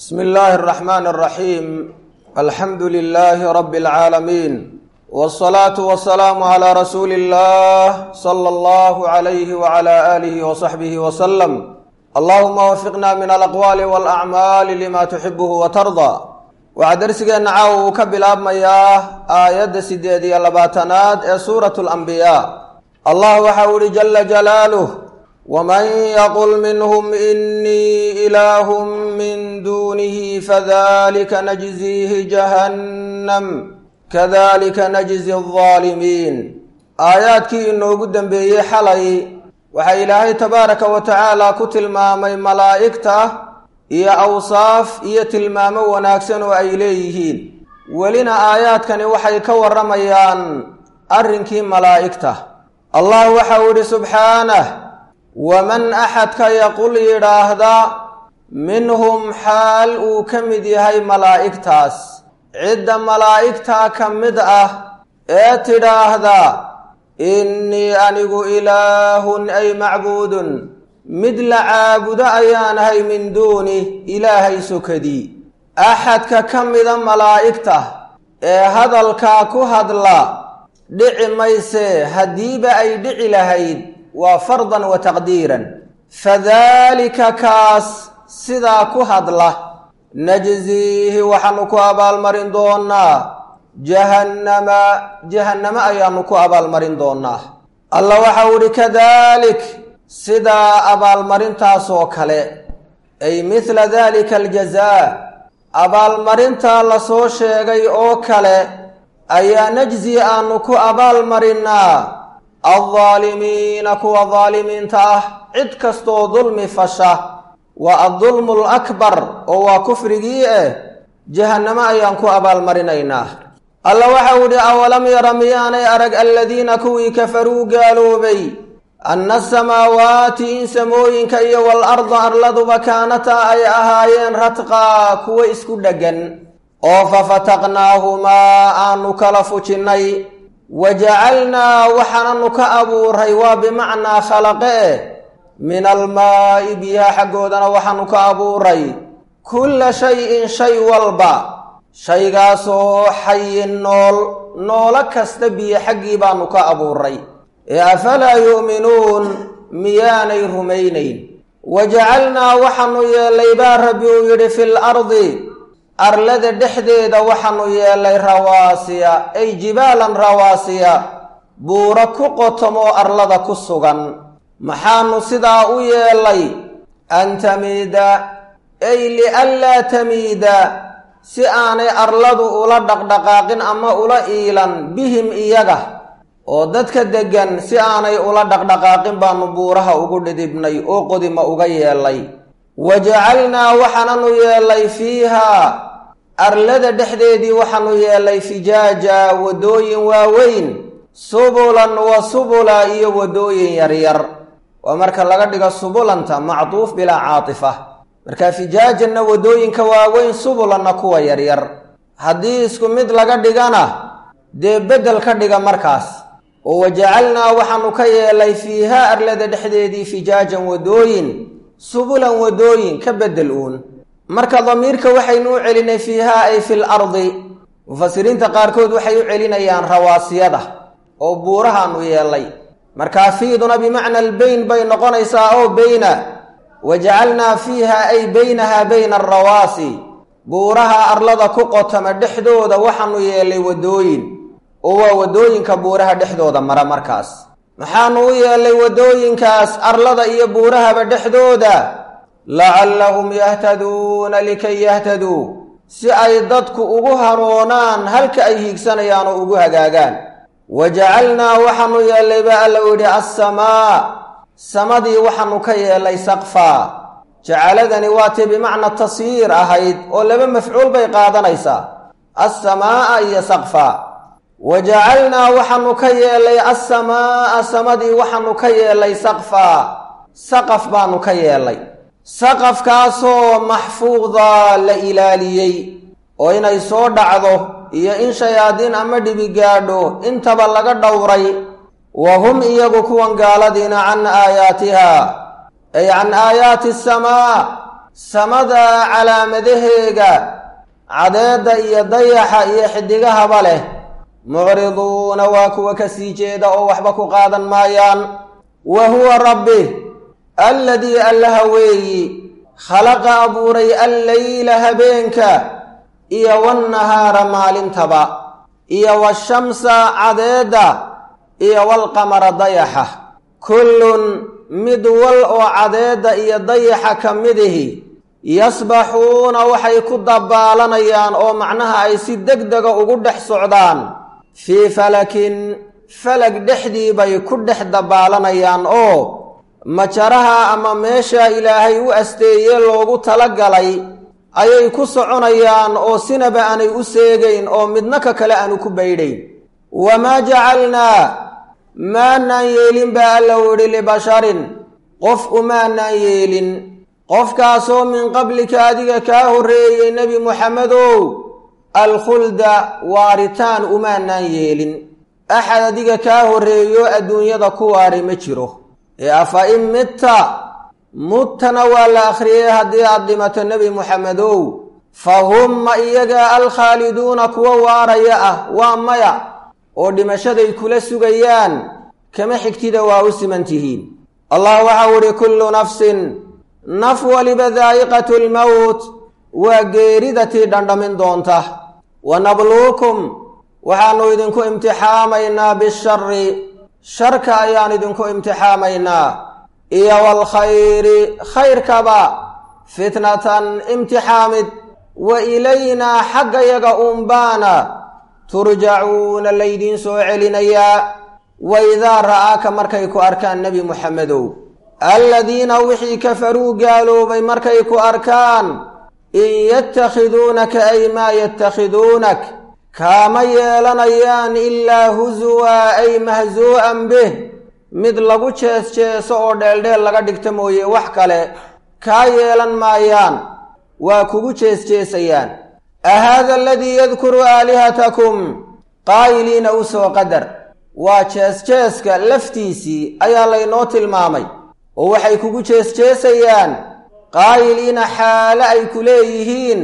bsmi illaahi اraxmaan اraxiim alxamdu lilaahi rabi اlcaalamiin wاsalaatu wasalaamu calaa rasuuli اllah sala allahu alayhi wcala aalihi wasaxbihi wasalam allahuma wafiqna min alaqwaali walacmaali lima tuxibuhu watardaa waxaa dersigeenna caawa uu ka bilaabmayaa aayadda sideed iyo labaatanaad ee suuratu alambiyaa allah waxau ihi jala jalaaluh wman yaqul minhm inii ilaahu min dunihi fadalika najziihi jahannam kadalika najzi alظaalimiin aayaadkii inoogu dembeeyey xalay waxaa ilaahay tabaaraka wa tacaala ku tilmaamay malaa'igta iyo awsaaf iyo tilmaamo wanaagsan oo ay leeyihiin welina aayaadkani waxay ka warramayaan arrinkii malaa'igta allah waxau idhi subxaanah waman axadka yaqul yidhaahda minhum xaal uu ka mid yahay malaa'igtaas cidda malaa'igtaa ka mid ah ee tidhaahda innii anigu ilaahun ay macbuudun mid la caabudo ayaanahay min duuni ilaahay sokadii axadka ka mida malaa'igta ee hadalkaa ku hadla dhici maysee haddiiba ay dhici lahayd waa fardan wa taqdiiran fadaalika kaas sidaa ku hadla najziihi waxaanu ku abaalmarin doonaa jahannama jahannamo ayaanu ku abaalmarin doonaa alla waxau idhi kadalik sidaa abaalmarintaasoo kale ay mithla dalika aljazaa abaalmarintaa lasoo sheegay oo kale ayaa najzi aanu ku abaalmarinaa aldaalimiina kuwa daalimiinta ah cid kastoo dulmi fasha waa addulmu alakbar oo waa kufrigii eh jahannamo ayaan ku abaalmarinaynaa alla waxau idhi awalam yara miyaanay arag aladiina kuwii kafaruu gaaloobay anna asamaawaati in samooyinka iyo waal-arda arladuba kaanataa ay ahaayeen radqaa kuwa isku dheggan oo fafataqnaahumaa aanu kala fujinnay wa jacalnaa waxaananu ka abuuray waa bimacnaa khalaqe eh min almaa'i biyaha xaggoodana waxaanu ka abuuray kulla shay-in shay walba shaygaasoo xayin nool noolo kasta biyo xaggii baanu ka abuuray ee afalaa yu'minuun miyaanay rumaynayn wa jacalnaa waxaanu yeellay baa rabbi uu yidhi fil ardi arlada dhexdeeda waxaanu yeellay rawaasiya ay jibaalan rawaasiya buuro ku qotomoo arlada ku sugan maxaanu sidaa u yeellay an tamiida ay lianlaa tamiida si aanay arladu ula dhaqdhaqaaqin ama ula iilan bihim iyaga oo dadka deggan si aanay ula dhaqdhaqaaqin baanu buuraha ugu dhidibnay oo qodima uga yeellay wa jacalnaa waxaananu yeellay fiihaa arlada dhexdeedii waxaanu yeellay fijaaja waddooyin waaweyn subulan wa subula iyo waddooyin yaryar waa marka laga dhigo subulanta macduuf bilaa caatifa marka fijaajanna waddooyinka waaweyn subulanna kuwa yaryar haddii isku mid laga dhigana dee beddel ka dhiga markaas oo wajacalnaa waxaanu ka yeelay fiihaa arlada dhexdeedii fijaajan waddooyin subulan waddooyin ka beddel uun marka damiirka waxaynu u celinay fiihaa ay fil ardi mufasiriinta qaarkood waxay u celinayaan rawaasiyada oo buurahaanu yeellay markaa fiiduna bimacna albeyn bay noqonaysaa oo beyna wa jacalnaa fiiha ay beynaha bayna alrawaasi buuraha arlada ku qotama dhexdooda waxaanu yeellay waddooyin oo waa waddooyinka buuraha dhexdooda mara markaas maxaanu u yeellay waddooyinkaas arlada iyo buurahaba dhexdooda lacallahum yahtaduuna likay yahtaduu si ay dadku ugu hanuunaan halka ay hiigsanayaan oo ugu hagaagaan wa jacalnaa waxaanu yeellay baa alla u yidhi assamaa samadii waxaanu ka yeellay saqfaa jacaladani waa tii bimacna tasyiir ahayd oo laba mafcuul bay qaadanaysaa assamaa'a iyo saqfaa wa jacalnaa waxaanu ka yeellay assamaa'a samadii waxaanu ka yeellay saqfaa saqaf baanu ka yeellay saqafkaasoo maxfuuda la ilaaliyey oo inay soo dhacdo iyo in shayaadiin ama dhibi gaadho intaba laga dhowray wa hum iyagu kuwan gaaladiina can aayaatiha ay can aayaati asamaa samada calaamadaheega cadeedda iyo dayaxa iyo xidigahaba leh mucriduuna waa kuwa ka sii jeeda oo waxba ku qaadan maayaan wa huwa rabbi alladii allaha weeyi khalaqa abuuray alleyla habeenka iyo wannahaara maalintaba iyo washamsa cadeedda iyo walqamara dayaxa kullun mid wal oo cadeedda iyo dayaxa ka midihi yasbaxuuna waxay ku dabbaalanayaan oo macnaha ay si deg dega ugu dhex socdaan fii falakin falag dhexdii bay ku dhex dabbaalanayaan oo majaraha ama meesha ilaahay u asteeye loogu talagalay ayay ku soconayaan oo sinaba aanay u seegayn oo midna ka kale aanu ku baydhayn wamaa jacalnaa maanaan yeelin baa alla widhi libasharin qof umaanaan yeelin qofkaasoo min qablika adiga kaa horreeyey nebi muxamedow alkhulda waaritaan umaanaan yeelin axad adiga kaa horreeyo adduunyada ku waari ma jiro ee afa in midta muttana waa la akhriyey haddii aad dhimato nebi muxamedow fa hum ma iyaga alkhaaliduuna kuwa waaraya ah waa maya oo dhimashaday kula sugayaan kama xigtida waa u siman tihiin allah waxau idhi kullu nafsin naf waliba daa'iqatu lmowt waa geeridatii dhandhamin doonta wa nabluukum waxaannu idinku imtixaamaynaa bishari sharka ayaan idinku imtixaamaynaa iyo waalkhayri khayrkaba fitnatan imtixaamid wa ilaynaa xaggayaga uunbaana turjacuuna laydiin soo celinayaa wa idaa ra'aaka markay ku arkaan nebi muxamedow aladiina wixii kafaruu gaaloobay markay ku arkaan in yatakhiduunaka ay maa yatakhiduunak kaama yeelanayaan ilaa husuwa ay mahsuu'an bih mid lagu jees jeeso oo dheeldheel laga dhigta mooye wax kale kaa yeelan maayaan waa kugu jees jeesayaan ahaada aladii yadkuru aalihatakum qaayiliina u soo qadar waa jees-jeeska laftiisii ayaa laynoo tilmaamay oo waxay kugu jees-jeesayaan qaayiliina xaale ay ku leeyihiin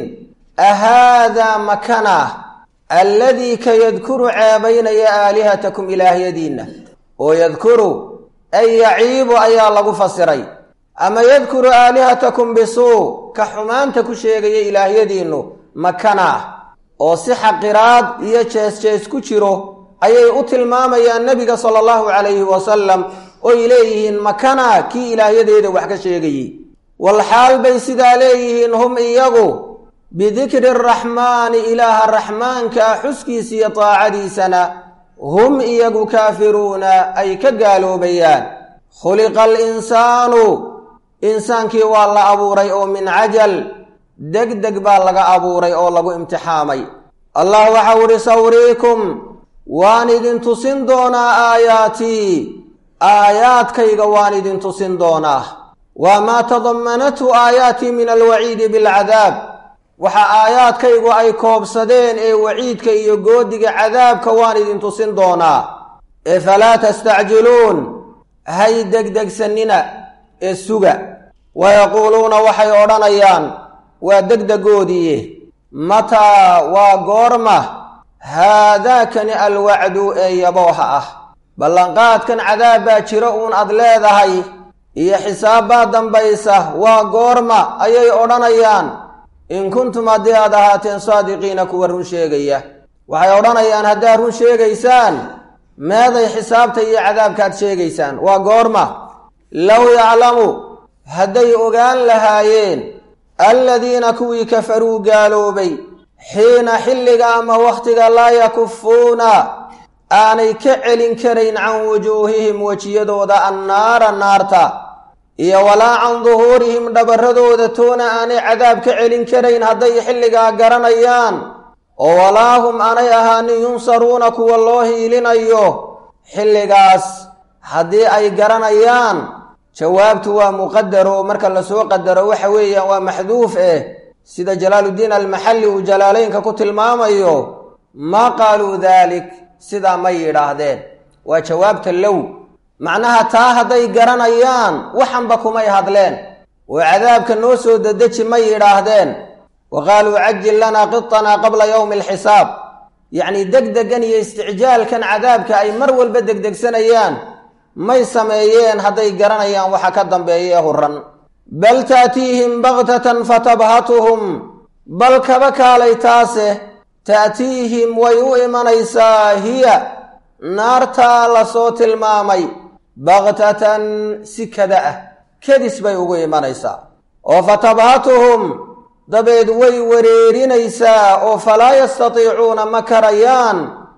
ahaadaa makanah alladii ka yadkuru ceebaynaya aalihatakum ilaahyadiinna oo yadkuru ay yaciibu ayaa lagu fasiray ama yadkuru aalihatakum bisuu ka xumaanta ku sheegaya ilaahyadiinnu makanah oo si xaqiraad iyo jees-jees ku jiro ayay u tilmaamayaan nebiga sala allahu calayhi wasalam oy leeyihiin makana kii ilaahyadeeda wax ka sheegayey walxaal bay sidaa leeyihiin hum iyagu bidikri araxmaani ilaaha raxmaanka xuskiisa iyo taacadiisana hum iyagu kaafiruuna ay ka gaaloobayaan khuliqa alinsaanu insaankii waa la abuuray oo min cajal deg deg baa laga abuuray oo lagu imtixaamay allah waxau idhi sawriikum waan idin tusin doonaa aayaatii aayaadkayga waan idin tusin doonaa waa maa tadamanathu aayaatii min alwaciidi bilcadaab waxa aayaadkaygu ay koobsadeen ee waciidka iyo goodiga cadaabka waan idin tusin doonaa ee falaa tastacjiluun hay degdegsanina ee suga wayaquuluuna waxay odhanayaan waa degdegoodiiye mataa waa goorma haadaakani alwacdu ee yabooha ah ballanqaadkan cadaab baa jiro uun aad leedahay iyo xisaab baa dambaysa waa goorma ayay odhanayaan in kuntum haddii aad ahaateen saadiqiina kuwa run sheegaya waxay odhanayaan haddaad run sheegaysaan meeday xisaabta iyo cadaabkaad sheegaysaan waa goorma low yaclamu hadday ogaan lahaayeen aladiina kuwii kafaruu gaaloobay xiina xilliga ama wakhtiga laa yakufuuna aanay ka celin karayn can wujuuhihim wejiyadooda annaara naarta iyo walaa can duhuurihim dhabarradooda toona aanay cadaab ka celin karayn hadday xilligaa garanayaan oo walaa hum aanay ahaanin yunsaruuna kuwa loo hiilinayo xilligaas haddii ay garanayaan jawaabtu waa muqadaro marka lasoo qadaro waxa weeyaan waa maxduuf eh sida jalaaluddiin almaxalli uu jalaalaynka ku tilmaamayo maa qaaluu daalik sidaa may yidhaahdeen waa jawaabta low macnaha taa hadday garanayaan waxanba kumay hadleen oo cadaabka noo soo dedeji may yidhaahdeen wa qaaluu cajil lanaa qitanaa qabla yowmi alxisaab yacnii degdegan iyo isticjaalkan cadaabka ay mar walba degdegsanayaan may sameeyeen hadday garanayaan waxa ka dambeeya ee huran bal taatiihim baktatan fatabhatuhum bal kaba kaalay taase ta'tiihim way u imanaysaa hiya naartaa lasoo tilmaamay baktatan si kada ah kedis bay ugu imanaysaa oo fatabhatuhum dabeed way wareerinaysaa oo falaa yastatiicuuna ma karayaan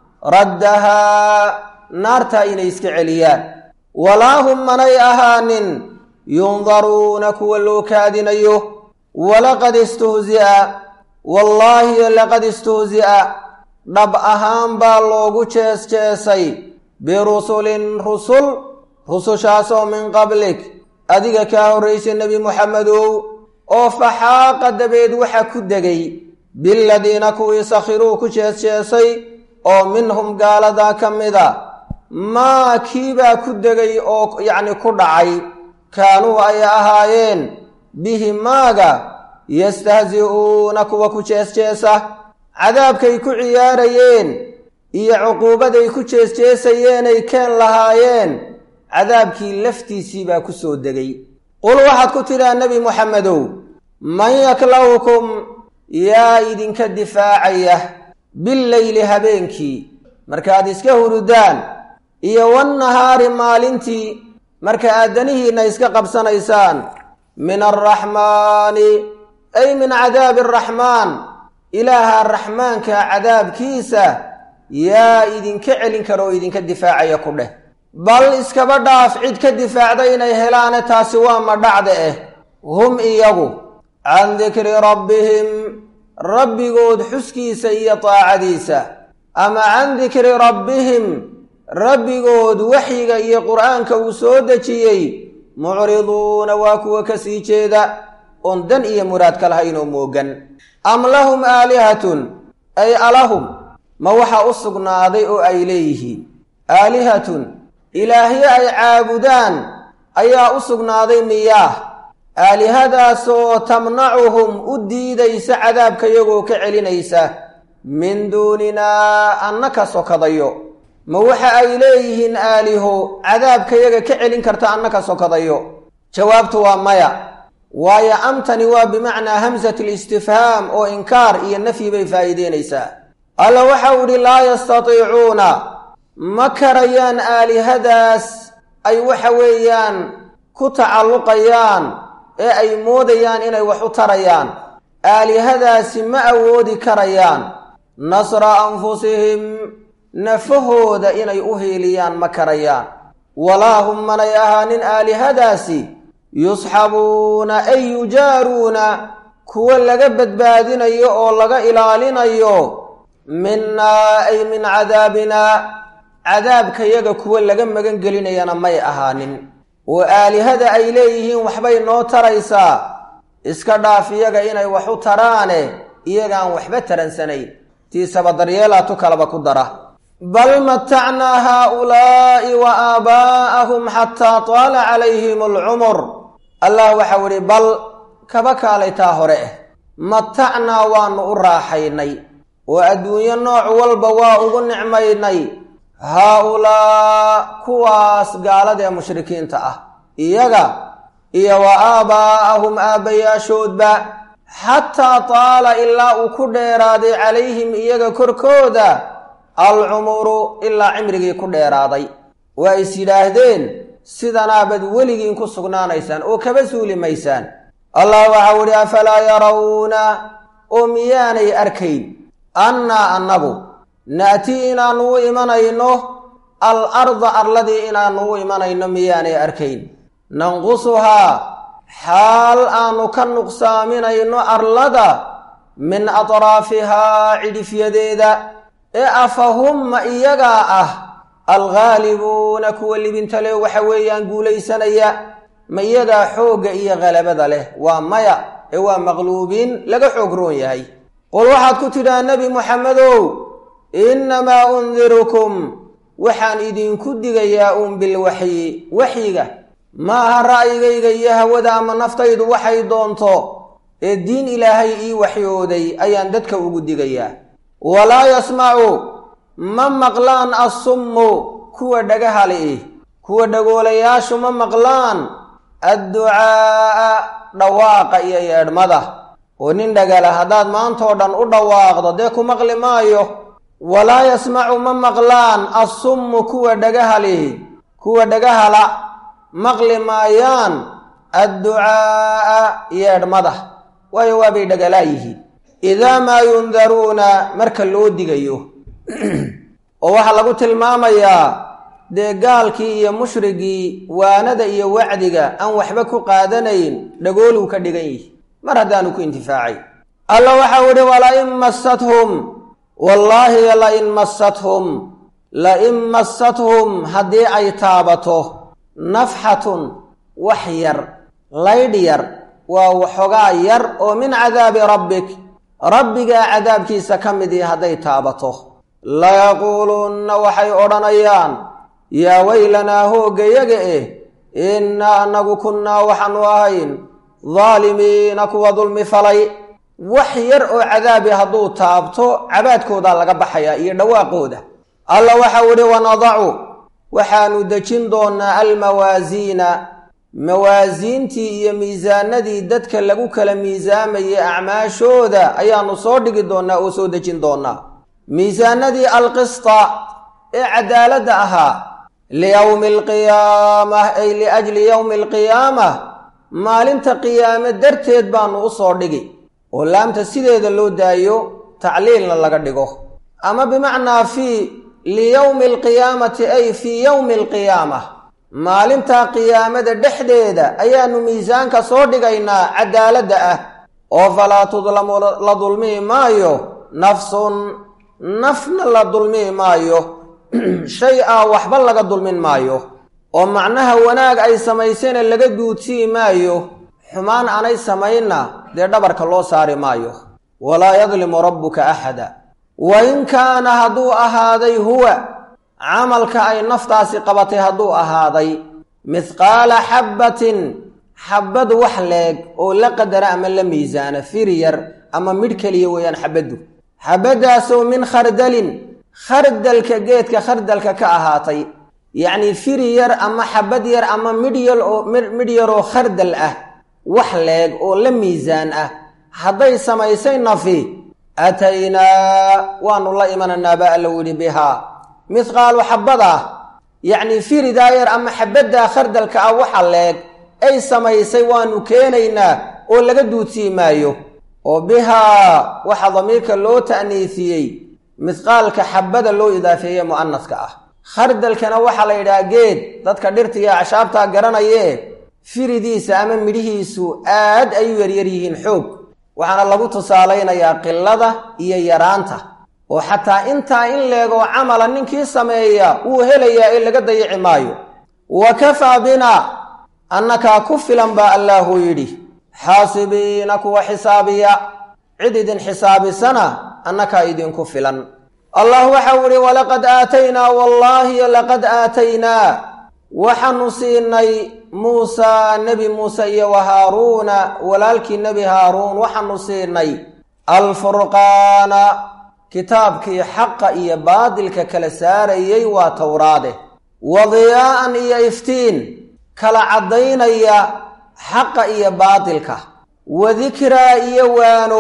raddahaa naartaa inay iska celiyaan walaa hum manay ahaanin yundaruuna kuwa loo kaadinayo walaqad istuhzi'a wallaahi laqad istuhzi'a dhab ahaan baa loogu jees jeesay birusulin rusul rusushaasoo min qablik adiga kaa horraysay nebi muxamedow oo faxaaqa dabeed waxa ku degay biladiina kuwii sakhiruu ku jees jeesay oo minhum gaaladaa ka mida maa kiibaa ku degay oo yacni ku dhacay kaanuu ay ahaayeen bihi maaga yastahzi'uuna kuwa ku jees-jeesa cadaabkay ku ciyaarayeen iyo cuquubaday ku jees-jeesayeenay keen lahaayeen cadaabkii laftiisii baa ku soo degay qul waxaad ku tidhaa nebi muxamedow man yaklawkum yaa idinka difaacaya billeyli habeenkii markaad iska hurudaan iyo wannahaari maalintii marka aadanihiinna iska qabsanaysaan min alraxmaani ay min cadaabi araxmaan ilaaha raxmaanka cadaabkiisa yaa idinka celin kara oo idinka difaacaya ku dheh bal iskaba dhaaf cid ka difaacda inay helaane taasi waa madhacda eh hum iyagu can dikri rabbihim rabbigood xuskiisa iyo taacadiisa ama can dikri rabbihim rabbigood waxyiga iyo qur'aanka uu soo dejiyey mucriduuna waa kuwa ka sii jeeda oon dan iyo muraad ka lahayn oo moogan am lahum aalihatun ay alahum ma waxa u sugnaaday oo ay leeyihiin aalihatun ilaahyo ay caabudaan ayaa u sugnaaday miyaah aalihadaasoo tamnacuhum u diidaysa cadaabka iyagoo ka celinaysa min duuninaa anna ka sokadayo ma waxa ay leeyihiin aaliho cadaabkayaga ka celin karta anna ka sokadayo jawaabtu waa maya waayo amtani waa bimacnaa hamsat listifhaam oo inkaar iyo nafyi bay faa'iideynaysaa alla waxau idhi laa yastatiicuuna ma karayaan aalihadaas ay waxa weeyaan ku tacalluqayaan ee ay moodayaan inay wax u tarayaan aalihadaasi ma awoodi karayaan nasra anfusihim nafahooda inay u hiiliyaan ma karayaan walaa hum manay ahaanin aalihadaasi yusxabuuna ay yujaaruuna kuwa laga badbaadinayo oo laga ilaalinayo minnaa ay min cadaabinaa cadaabkayaga kuwa laga magan gelinayana may ahaanin oo aalihada ay leeyihiin waxbay noo taraysaa iska dhaaf iyaga inay wax u taraane iyagaan waxba taransanayn tiisaba daryeelaatu kalaba ku dara bal matacnaa haaulaa'i wa aabaa'ahum xataa taala calayhim alcumur allah waxau idhi bal kaba kaalaytaa hore ah matacnaa waannu u raaxaynay oo adduunyo nooc walba waa ugu nicmaynay haa-ulaa kuwaas gaaladee mushrikiinta ah iyaga iyo wa aabaa'ahum aabbayaashoodba xataa taala ilaa uu ku dheeraaday calayhim iyaga korkooda alcumuru ilaa cimrigii ku dheeraaday waa is yidhaahdeen sidanaabad weligiin ku sugnaanaysaan oo kaba suuli maysaan allah waxau idhi afalaa yarawna oo miyaanay arkayn annaa annagu na'tii inaannu u imanayno al arda arladii inaannu u imanayno miyaanay arkayn nanqusuhaa xaal aanu ka nuqsaaminayno arlada min atraafihaa cidhifyadeeda ee afahumma iyagaa ah alghaalibuuna kuwa libintale waxa weeyaan guulaysanaya ma iyagaa xoogga iyo khalabada leh waa maya ee waa maqluubiin laga xoog roon yahay qul waxaad ku tidhaha nebi muxamedow innamaa undirukum waxaan idinku digayaa uun bilwaxyi waxyiga ma aha ra'yigayga iyo hawada ama naftaydu waxay doonto ee diin ilaahay ii waxyooday ayaan dadka ugu digayaa walaa yasmacu ma maqlaan assummu kuwa dhagaha li'ih kuwa dhagoolayaashu ma maqlaan adducaa'a dhawaaqa iyo yeedhmada oo nin dhagala haddaad maantoo dhan u dhawaaqdo dee ku maqli maayo walaa yasmacu ma maqlaan assummu kuwa dhagaha lihi kuwa dhagahala maqli maayaan adducaa'a yeedhmada waayo waabay dhagalaa yihiin idaa maa yundaruuna marka loo digayo oo waxaa lagu tilmaamayaa dee gaalkii iyo mushrigii waanada iyo wacdiga aan waxba ku qaadanayn dhagooluu ka dhigan yihi mar haddaanu ku intifaacay alla waxau idhi walain massathum wallaahi lain massathum lain massathum haddii ay taabato nafxatun wax yar laydh yar waa waxoogaa yar oo min cadaabi rabbik rabbigaa cadaabkiisa ka midii hadday taabato layaquulunna waxay odhanayaan yaa weylanaa hooggayaga eh innaa annagu kunnaa waxaanu ahayn daalimiina kuwa dulmi falay wax yar oo cadaabi hadduu taabto cabaadkoodaa laga baxayaa iyo dhawaaqooda alla waxau idhi wanadacu waxaanu dejin doonnaa almawaasiina mawaasiintii iyo miisaanadii dadka lagu kala miisaamayay acmaashooda ayaanu soo dhigi doonnaa oo soo dejin doonnaa miisaanadii alqista ee cadaaladda ahaa liyowmi alqiyaamah ay liajli yowmi alqiyaamah maalinta qiyaame darteed baanu u soo dhigi oo laamta sideeda loo daayo tacliilna laga dhigo ama bimacnaa fii liyowmi alqiyaamati ay fii yowmi alqiyaamah maalintaa qiyaamada dhexdeeda ayaanu miisaanka soo dhigaynaa cadaaladda ah oo falaa tudlamu la dulmihi maayo nafsun nafna la dulmihi maayo shay a waxba laga dulmin maayo oo macnaha wanaag ay samaysayna laga duudsii maayo xumaan aanay samaynna dee dhabarka loo saari maayo walaa yadlimu rabbuka axada wa in kaana hadduu ahaaday huwa camalka ay naftaasi qabatay hadduu ahaaday mithqaala xabbatin xabbad wax leeg oo la qadara ama la miisaana firi yar ama midh keliya weeyaan xabaddu xabaddaasoo min khardalin khardalka geedka khardalka ka ahaatay yacnii firi yar ama xabad yar ama midh yar oo midh yaroo khardal ah wax leeg oo la miisaan ah hadday samaysay nafi aataynaa waanu la imananaa baa alla yidhi bihaa mithqaalu xabbadah yacnii firidaa yar ama xabaddaa khardalka ah waxa leeg ay samaysay waanu keenaynaa oo laga duudsii maayo oo bihaa waxa damiirka loo ta'niisiyey mithqaalka xabbada loo idaafeeye mu'anaska ah khardalkana waxaa la yidhaha geed dadka dhirta iyo acsaabtaa garanayee firidiisa ama midhihiisu aad ay u yaryar yihiin xoog waxaana lagu tusaalaynayaa qilada iyo yaraanta oo xataa intaa in leegoo camala ninkii sameeya wuu helayaa ee laga dayici maayo wa kafaa bina annakaa ku filan baa allaahuu yidhi xaasibiina kuwa xisaabiya cid idin xisaabisana annakaa idinku filan allah waxau idhi walaqad aataynaa wallaahi laqad aataynaa waxaanu siinay muusaa nebi muuse iyo wa haaruuna walaalkii nebi haaruun waxaanu siinay alfurqaana kitaabkii xaqa iyo baadilka kala saarayey waa towraade wa diyaa'an iyo iftiin kala caddaynaya xaqa iyo baadilka wa dikraa iyo waano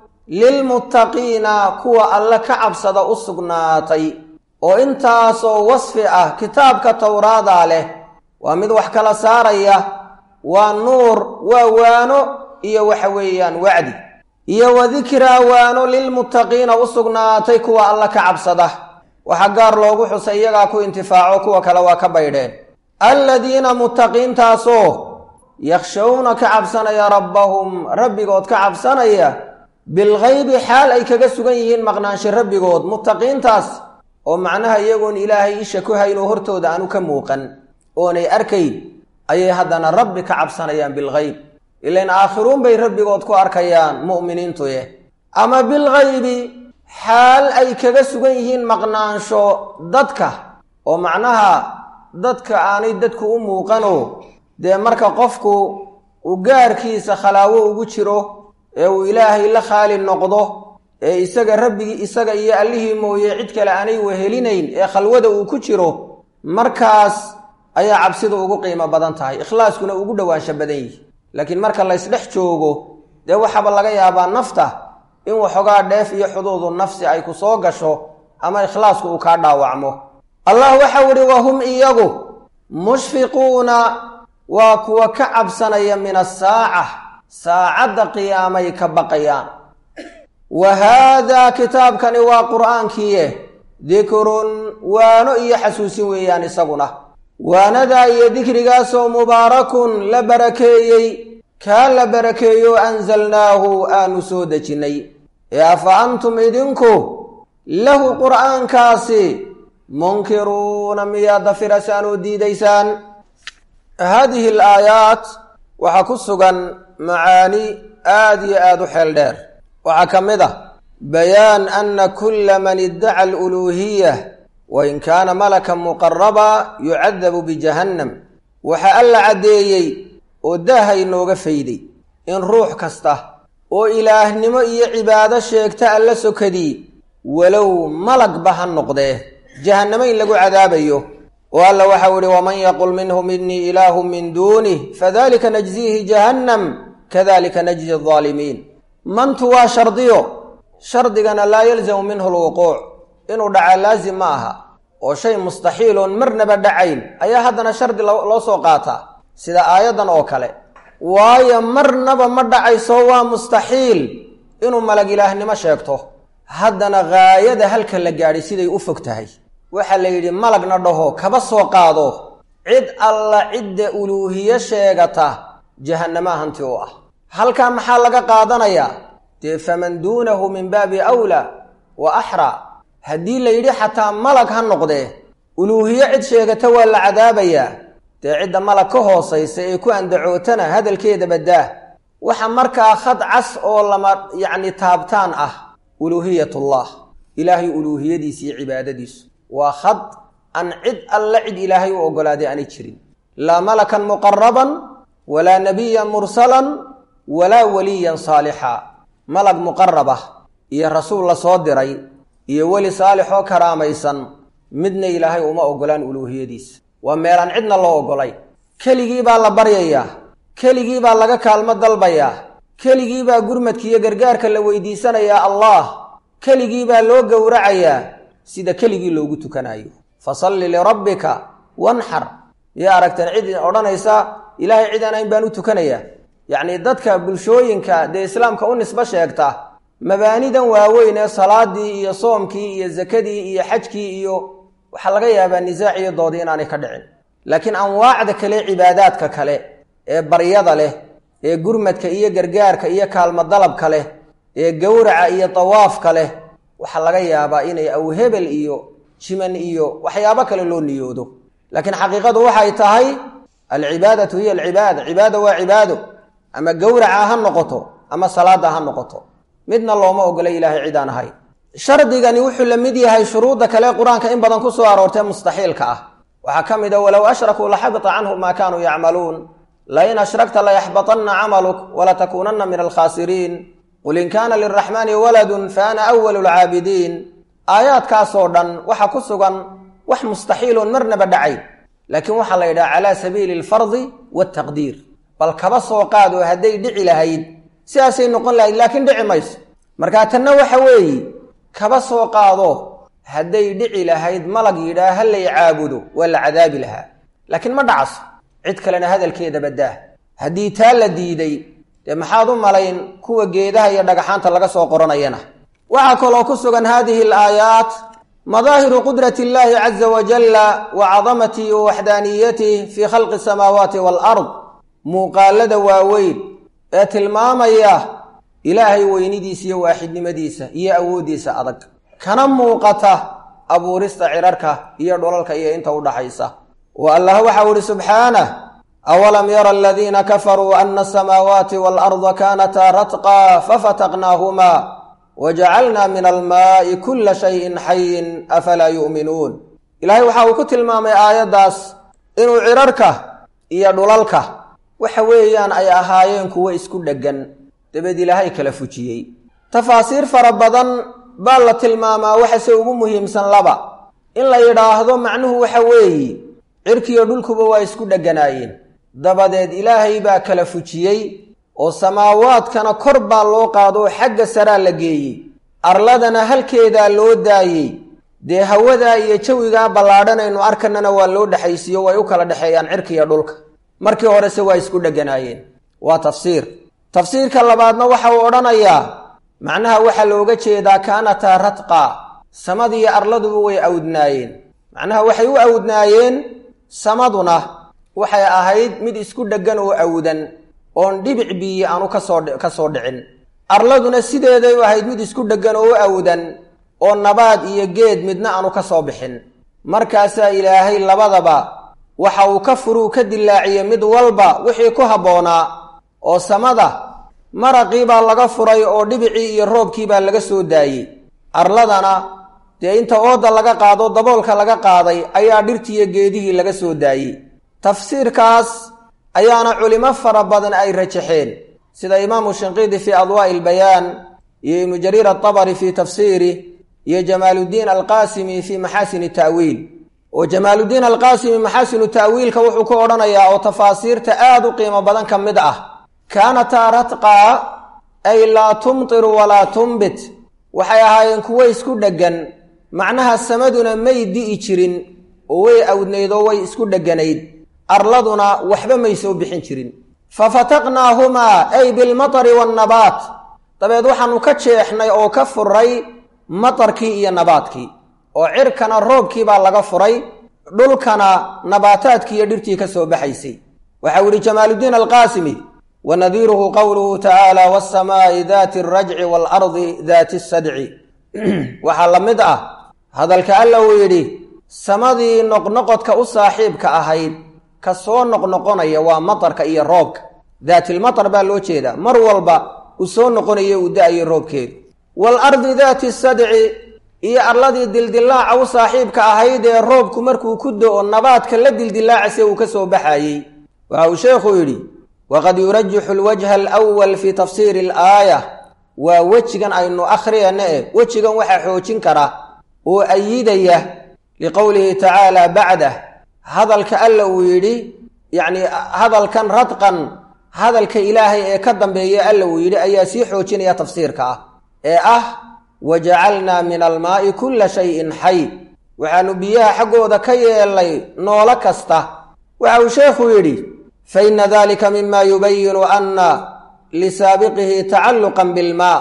lilmuttaqiina kuwa alle ka cabsada u sugnaatay oo intaasoo wasfi ah kitaabka towraadaa leh waa mid wax kala saaraya waa nuur waa waano iyo waxa weeyaan wacdi iyo wa dikraa waano lilmuttaqiina u sugnaatay kuwa alle ka cabsada waxaa gaar loogu xusay iyagaa ku intifaaco kuwa kale waa ka baydheen alladiina muttaqiintaasoo yakhshawna ka cabsanaya rabbahum rabbigood ka cabsanaya bilghaybi xaal ay kaga sugan yihiin maqnaansho rabbigood muttaqiintaas oo macnaha iyagoon ilaahay isha ku hayn oo hortooda aanu ka muuqan oonay arkayn ayay haddana rabbi ka cabsanayaan bilghayb ilain aakhiruun bay rabbigood ku arkayaan mu'miniintuye ama bilghaybi xaal ay kaga sugan yihiin maqnaansho dadka oo macnaha dadka aanay dadku u muuqanoo dee marka qofku uu gaarkiisa khalaawo ugu jiro ee uu ilaahay la khaali noqdo ee isaga rabbigii isaga iyo allihii mooye cid kale aanay wehelinayn ee khalwada uu ku jiro markaas ayaa cabsidu ugu qiimo badan tahay ikhlaaskuna ugu dhowaansho badan yihi laakiin marka laysdhex joogo dee waxaaba laga yaabaa nafta in waxoogaa dheef iyo xuduudu nafsi ay ku soo gasho ama ikhlaasku uu kaa dhaawacmo allah waxau idhi wahum iyagu mushfiquuna waa kuwa ka cabsanaya min asaaca saacadda qiyaamay ka baqayaan wa haadaa kitaabkani waa qur'aankiiye dikrun waano iyo xasuusin weeyaan isaguna waanadaa iyo dikrigaasoo mubaarakun la barakeeyey kaa la barakeeyo anzalnaahu aanu soo dejinnay ee afa antum idinku lahu qur'aankaasi munkiruuna miyaad dafirasaan oo diidaysaan haadihi alaayaat waxaa ku sugan macaani aad iyo aad u xeel dheer waxaa ka mid ah bayaan ana kula man iddaca aluluuhiya wain kaana malakan muqaraba yucadabu bijahannam waxaa alla caddeeyey oo daaha inooga fayday in ruux kasta oo ilaahnimo iyo cibaado sheegta alla sokadii walow malagba ha noqdee jahannamo in lagu cadaabayo oo alla waxau ihi waman yaqul minhum inii ilaahu min duunih fadalika najziihi jahannam kadalika najzi aldaalimiin mantu waa shardiyo shardigana laa yalzamu minhu lwuquuc inuu dhacaa laasim ma aha oo shay mustaxiiloon marnaba dhacayn ayaa haddana shardi loo soo qaataa sida aayaddan oo kale waayo marnaba ma dhacayso waa mustaxiil inuu malag ilaahnimo sheegto haddana gaayada halka la gaadhay siday u fog tahay waxaa la yidhi malagna dhaho kaba soo qaado cid alla cidda uluuhiye sheegata jahannamaha hanti u ah halkaa maxaa laga qaadanayaa dee faman duunahu min baabi awlaa wa axraa haddii la yidhi xataa malag ha noqdee uluuhiye cid sheegata waa la cadaabayaa dee cidda malag ka hoosaysa ee ku andacootana hadalkeeda baddaa waxa markaa khad cas oo lama yacni taabtaan ah uluuhiyatullah ilaahay uluuhiyadiisa iyo cibaadadiisu waa khad aan cid alla cid ilaahay u oggolaaday aanay jirin laa malakan muqaraban walaa nabiyan mursalan walaa waliyan saalixa malag muqarab ah iyo rasuul la soo diray iyo weli saalix oo karaamaysan midna ilaahay uma oggolaan uluuhiyadiisa waa meelaan cidna loo oggolay keligii baa la baryayaa keligii baa laga kaalmo dalbayaa keligii baa gurmadka iyo gargaarka la weydiisanayaa allah keligii baa loo gowracayaa sida keligii loogu tukanayo fasalli lirabbika wanxar yaa aragteen cid odhanaysa ilaahay cid aan ayn baan u tukanayaa yacnii dadka bulshooyinka dee islaamka u nisbo sheegta mabaanidan waaweyn ee salaadii iyo soomkii iyo zakadii iyo xajkii iyo waxaa laga yaabaa nisaac iyo doodi inaanay ka dhicin laakiin anwaacda kale cibaadaadka kale ee baryada leh ee gurmadka iyo gargaarka iyo kaalmo dalabka leh ee gowraca iyo dawaafka leh waxaa laga yaabaa inay awhebel iyo jiman iyo waxyaabo kale loo niyoodo laakiin xaqiiqadu waxay tahay alcibaadatu hiya alcibaada cibaada waa cibaado ama gowraca ha noqoto ama salaada ha noqoto midna looma ogola ilaahay cid aan ahay shardigani wuxuu la mid yahay shuruudda kale qur-aanka in badan ku soo aroortee mustaxiilka ah waxaa ka mid a walow ashrakuu laxabita canhum maa kaanuu yacmaluun lain ashrakta layaxbaطana camaluk walatakuunana min alkhaasiriin qul in kaana liraxmaani waladun fa ana awalu lcaabidiin aayaadkaasoo dhan waxa ku sugan wax mustaxiiloon marnaba dhacayn laakiin waxaa la yidhaha calaa sabiili alfardi waltaqdiir bal kaba soo qaado hadday dhici lahayd sidaasay noqon lahayd laakiin dhici mayso markaa tanna waxa weeye kaba soo qaado hadday dhici lahayd malag yidhaah ha lay caabudo waa la cadaabi lahaa laakiin ma dhacaso cid kalena hadalkeeda baddaa haddii taa la diiday dee maxaad u malayn kuwa geedaha iyo dhagaxaanta laga soo qoranayana waxaa kaloo ku sugan haadihi alaayaat madaahiru qudrati illaahi caza wajalla wa cadamatihi wa waxdaaniyatihi fii khalqi asamaawaati waalard muuqaalada waaweyn ee tilmaamaya ilaahay weynidiisa iyo waaxidnimadiisa iyo awooddiisa adag kana muuqata abuurista cirarka iyo dholalka iyo inta u dhaxaysa wa allah waxau ihi subxaanah awalam yara aladiina kafaruu ana asamaawaati waalarda kaanataa ratqa fafataqnaahumaa wajacalnaa min almaa'i kula shayin xayin afalaa yu'minuun ilaahay waxa uu ku tilmaamay aayaddaas inuu cirarka iyo dhulalka waxa weeyaan ay ahaayeen kuwo isku dheggan dabeed ilaahay kala fujiyey tafaasiir fara badan baa la tilmaamaa waxase ugu muhiimsan laba in la yidhaahdo macnuhu waxa weeye cirkiyo dhulkuba waa isku dheganaayeen dabadeed ilaahay baa kala fujiyey oo samaawaadkana kor baa loo qaado oo xagga saraa la geeyey arladana halkeedaa loo daayey dee hawadaa iyo jawigaa ballaadhanaynu arkanana waa loo dhexaysiiyo way u kala dhexeeyaan cirkiiyo dhulka markii horese waa isku dheganaayeen waa tafsiir tafsiirka labaadna waxa uu odhanayaa macnaha waxaa looga jeedaa kaanataa radqa samadiiyo arladuba way awdnaayeen macnaha waxay u awdnaayeen samaduna waxay ahayd mid isku dheggan oo awdan oon dhibic biyi aanu kasoo ka soo dhicin arladuna sideeday u ahayd mid isku dheggan oo u awdan oo nabaad iyo geed midna aanu ka soo bixin markaasaa ilaahay labadaba waxa uu ka furuu ka dilaaciyey mid walba wixii ku habboonaa oo samada maraqii baa laga furay oo dhibicii iyo roobkii baa laga soo daayey arladana dee inta ooda laga qaado daboolka laga qaaday ayaa dhirtiiyo geedihii laga soo daayey tafsiirkaas ayaana culimo fara badan ay rajaxeen sida imaamu shinqiidi fii adwaa'i ilbayaan iyo ibnu jariir atabari fii tafsiiri iyo jamaaluddiin alqaasimi fii maxaasini ta'wiil oo jamaaluddiin alqaasimi maxaasinu ta'wiilka wuxuu ku odhanayaa oo tafaasiirta aada u qiimo badan ka mid ah kaanataa radqaa ay laa tumtiru walaa tumbit waxay ahaayeen kuwo isku dheggan macnaha samaduna may di'i jirin oo way awdnayd oo way isku dheganayd arladuna waxba may soo bixin jirin fa fataqnaahumaa ay bilmatari waannabaat dabeed waxaanu ka jeexnay oo ka furay matarkii iyo nabaadkii oo cirkana roobkii baa laga furay dhulkana nabaataadkii iyo dhirtii ka soo baxaysay waxau yihi jamaaluddiin alqaasimi wa nadiiruhu qowluhu tacaala waasamaa'i daati alrajci waalardi daati asadci waxaa la mid ah hadalka alla uu yidhi samadii noqnoqodka u saaxiibka ahayd ka soo noqnoqonaya waa matarka iyo roobka daatilmatar baa loo jeedaa mar walba uu soo noqonayo uu da-ayo roobkeedu waalardi daati sadci iyo arladii dildilaaca u saaxiibka ahayd ee roobku markuu ku do-o nabaadka la dildilaacase uu ka soo baxayey waxa uu sheekhu yidhi waqad yurajixu alwajha alwal fii tafsiiri alaaya waa wejigan aynu akhriyana eh wejigan waxaa xoojin kara oo ayidaya liqowlihi tacaala bacdah hadalka alla uu yidhi yacni hadalkan radqan hadalka ilaahay ee ka dambeeya alla uu yidhi ayaa sii xoojinaya tafsiirka ah ee ah wajacalnaa min almaa'i kulla shayin xay waxaanu biyaha xaggooda ka yeelnay noolo kasta waxa uu sheekhu yidhi fa inna dalika mima yubayinu anna lisaabiqihi tacalluqan bilmaa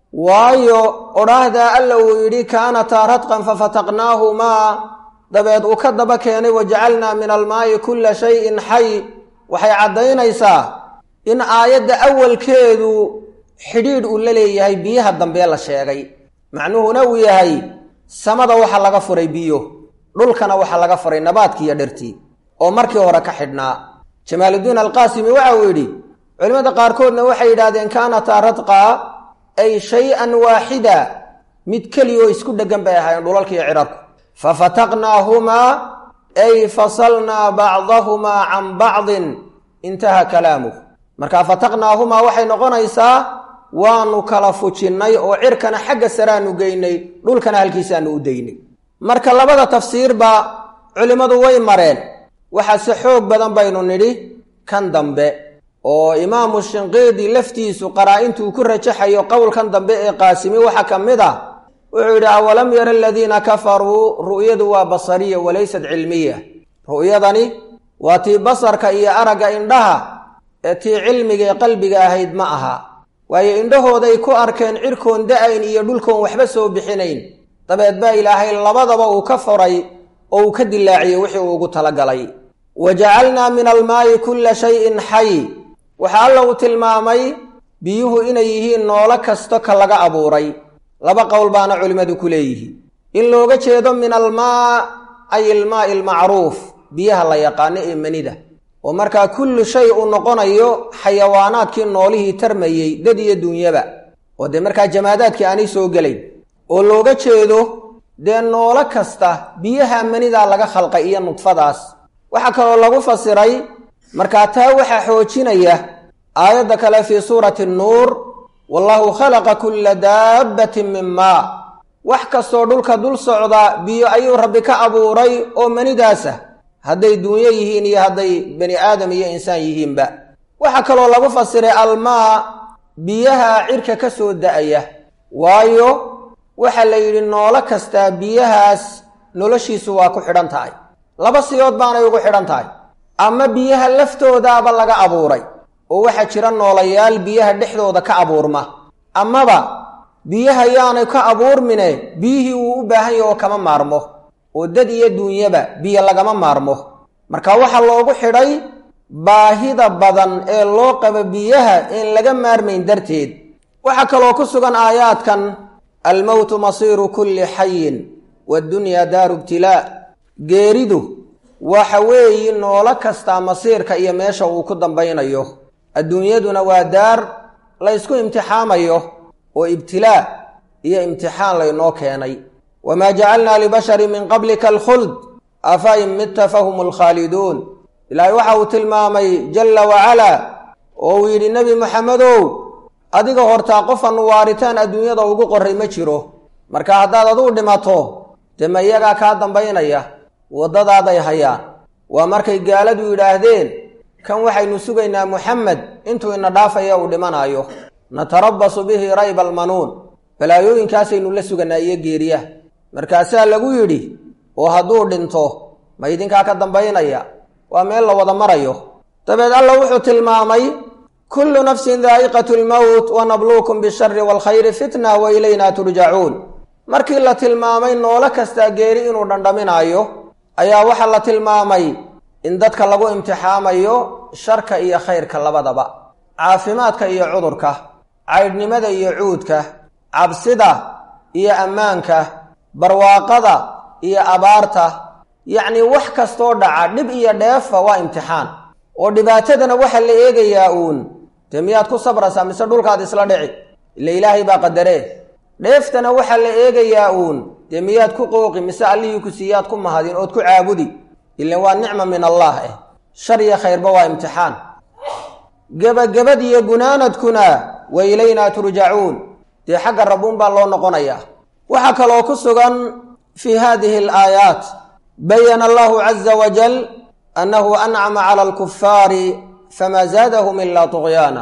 waayo odhaahdaa alla uu yidhi kaanataa radqan fafataqnaahumaa dabeed uu ka daba keenay wajacalnaa min almaa'i kulla shayin xay waxay caddaynaysaa in aayadda awalkeedu xidhiidh uu la leeyahay biyaha dambee la sheegay macnuhuna uu yahay samada waxaa laga furay biyo dhulkana waxaa laga furay nabaadkii iyo dhirtii oo markii hore ka xidhnaa jamaaluddiin alqaasimi waxa uu yidhi culimmada qaarkoodna waxay yidhahdeen kaanataa radqaa ay shay-an waaxida mid keliyaoo isku dheggan bay ahaayeen dhulalkiiyo cidharku fa fataqnaahumaa ay fasalnaa bacdahumaa can bacdin intaha kalaamuh markaa fataqnaahumaa waxay noqonaysaa waanu kala fujinnay oo cirkana xagga saraanu geynay dhulkana halkiisaanu u daynay marka labada tafsiirba culimmadu way mareen waxaase xoog badan baynu nidhi kan dambe oo imaamu shinqiidi laftiisu qaraa-intuu ku rajaxayo qowlkan dambe ee qaasimi waxaa ka mid ah wuxuu yidhi awalam yara aladiina kafaruu ru'yadu waa basariya walaysat cilmiya ru'yadani waa tii basarka iyo aragga indhaha ee tii cilmiga ee qalbiga ahayd ma aha waayo indhahooday ku arkeen cirkoon da-ayn iyo dhulkoon waxba soo bixinayn dabeed baa ilaahay labadaba uu ka furay oo uu ka dilaaciyey wixii uu ugu talagalay wa jacalnaa min almaa'i kulla shayin xay waxaa alla uu tilmaamay biyuhu inay yihiin noolo kasto ka laga abuuray laba qowl baana culimmadu ku leeyihiin in looga jeedo min almaa ay ilmaa'i almacruuf biyaha la yaqaano ee manida oo markaa kullu shay uu noqonayo xayawaanaadkii noolihii tarmayey dad iyo dunyaba oo dee markaa jamaadaadkii aanay soo gelayn oo looga jeedo dee noolo kasta biyaha manidaa laga khalqay iyo nudfadaas waxaa kaloo lagu fasiray markaa taa waxaa xoojinaya aayadda kale fii suurati nuur wallahu khalaqa kulla daabbatin min maa wax kastoo dhulka dul socda biyo ayuu rabbi ka abuuray oo manidaasa hadday duunyo yihiin iyo hadday bani aadam iyo insaan yihiinba waxaa kaloo lagu fasiray almaa biyaha cirka ka soo da'aya waayo waxaa la yidhi noolo kastaa biyahaas noloshiisu waa ku xidhan tahay laba siyood baanay ugu xidhan tahay ama biyaha laftoodaaba laga abuuray oo waxaa jira noolayaal biyaha dhexdooda ka abuurma amaba biyaha yaanay ka abuurmine biyihii wuu u baahan yahe oo kama maarmo oo dad iyo duunyaba biyo lagama maarmo marka waxaa loogu xidhay baahida badan ee loo qabo biyaha in laga maarmayn darteed waxaa kaloo ku sugan aayaadkan almowtu masiiru kulli xayin waddunyaa daaru ibtilaa geeridu waxa weeyi noolo kastaa masiirka iyo meesha uu ku dambaynayo adduunyaduna waa daar laysku imtixaamayo oo ibtilaa iyo imtixaan laynoo keenay wamaa jacalnaa libasharin min qablika alkhuld afa in midta fahum alkhaaliduun ilaahay waxa uu tilmaamay jalla wacalaa oo uu yidhi nebi moxamedow adiga hortaa qofanu waaritaan adduunyada ugu qoray ma jiro marka haddaad aduu dhimato dee ma iyagaa kaa dambaynaya waddadaaday hayaan waa markay gaaladu yidhaahdeen kan waxaynu sugaynaa muxamed intuu ina dhaafaya uu dhimanaayo natarabasu bihi rayba almanuun balaayooyinkaasaynu la suganaa iyo geeriya markaasaa lagu yidhi oo hadduu dhinto ma idinkaa ka dambaynaya waa meel la wada marayo dabeed alla wuxuu tilmaamay kullu nafsin daa'iqatu lmowt wa nabluukum bishari waalkhayri fitna wa ilayna turjacuun markii la tilmaamay noolo kastaa geeri inuu dhandhaminaayo ayaa waxaa la tilmaamay in dadka lagu imtixaamayo sharka iyo khayrka labadaba caafimaadka iyo cudurka caydhnimada iyo cuudka cabsida iyo ammaanka barwaaqada iyo abaarta yacnii wax kastoo dhaca dhib iyo dheefa waa imtixaan oo dhibaatadana waxaa la eegayaa uun dee miyaad ku sabraysaa mise dhulkaad isla dhici ila ilaahay baa qadaree dheeftana waxaa la eegayaa uun dee miyaad ku qooqi mise allihii ku siiyaad ku mahadin ood ku caabudi ilan waa nicma min allah eh shar iyo khayrba waa imtixaan gebagabad iyo gunaanadkuna wa ilaynaa turjacuun dee xagga rabbuun baa loo noqonayaa waxaa kaloo ku sugan fii haadihi alaayaat bayana allahu caza wajal annahu ancama cala alkufaari famaa zaadahum ilaa tuqyaana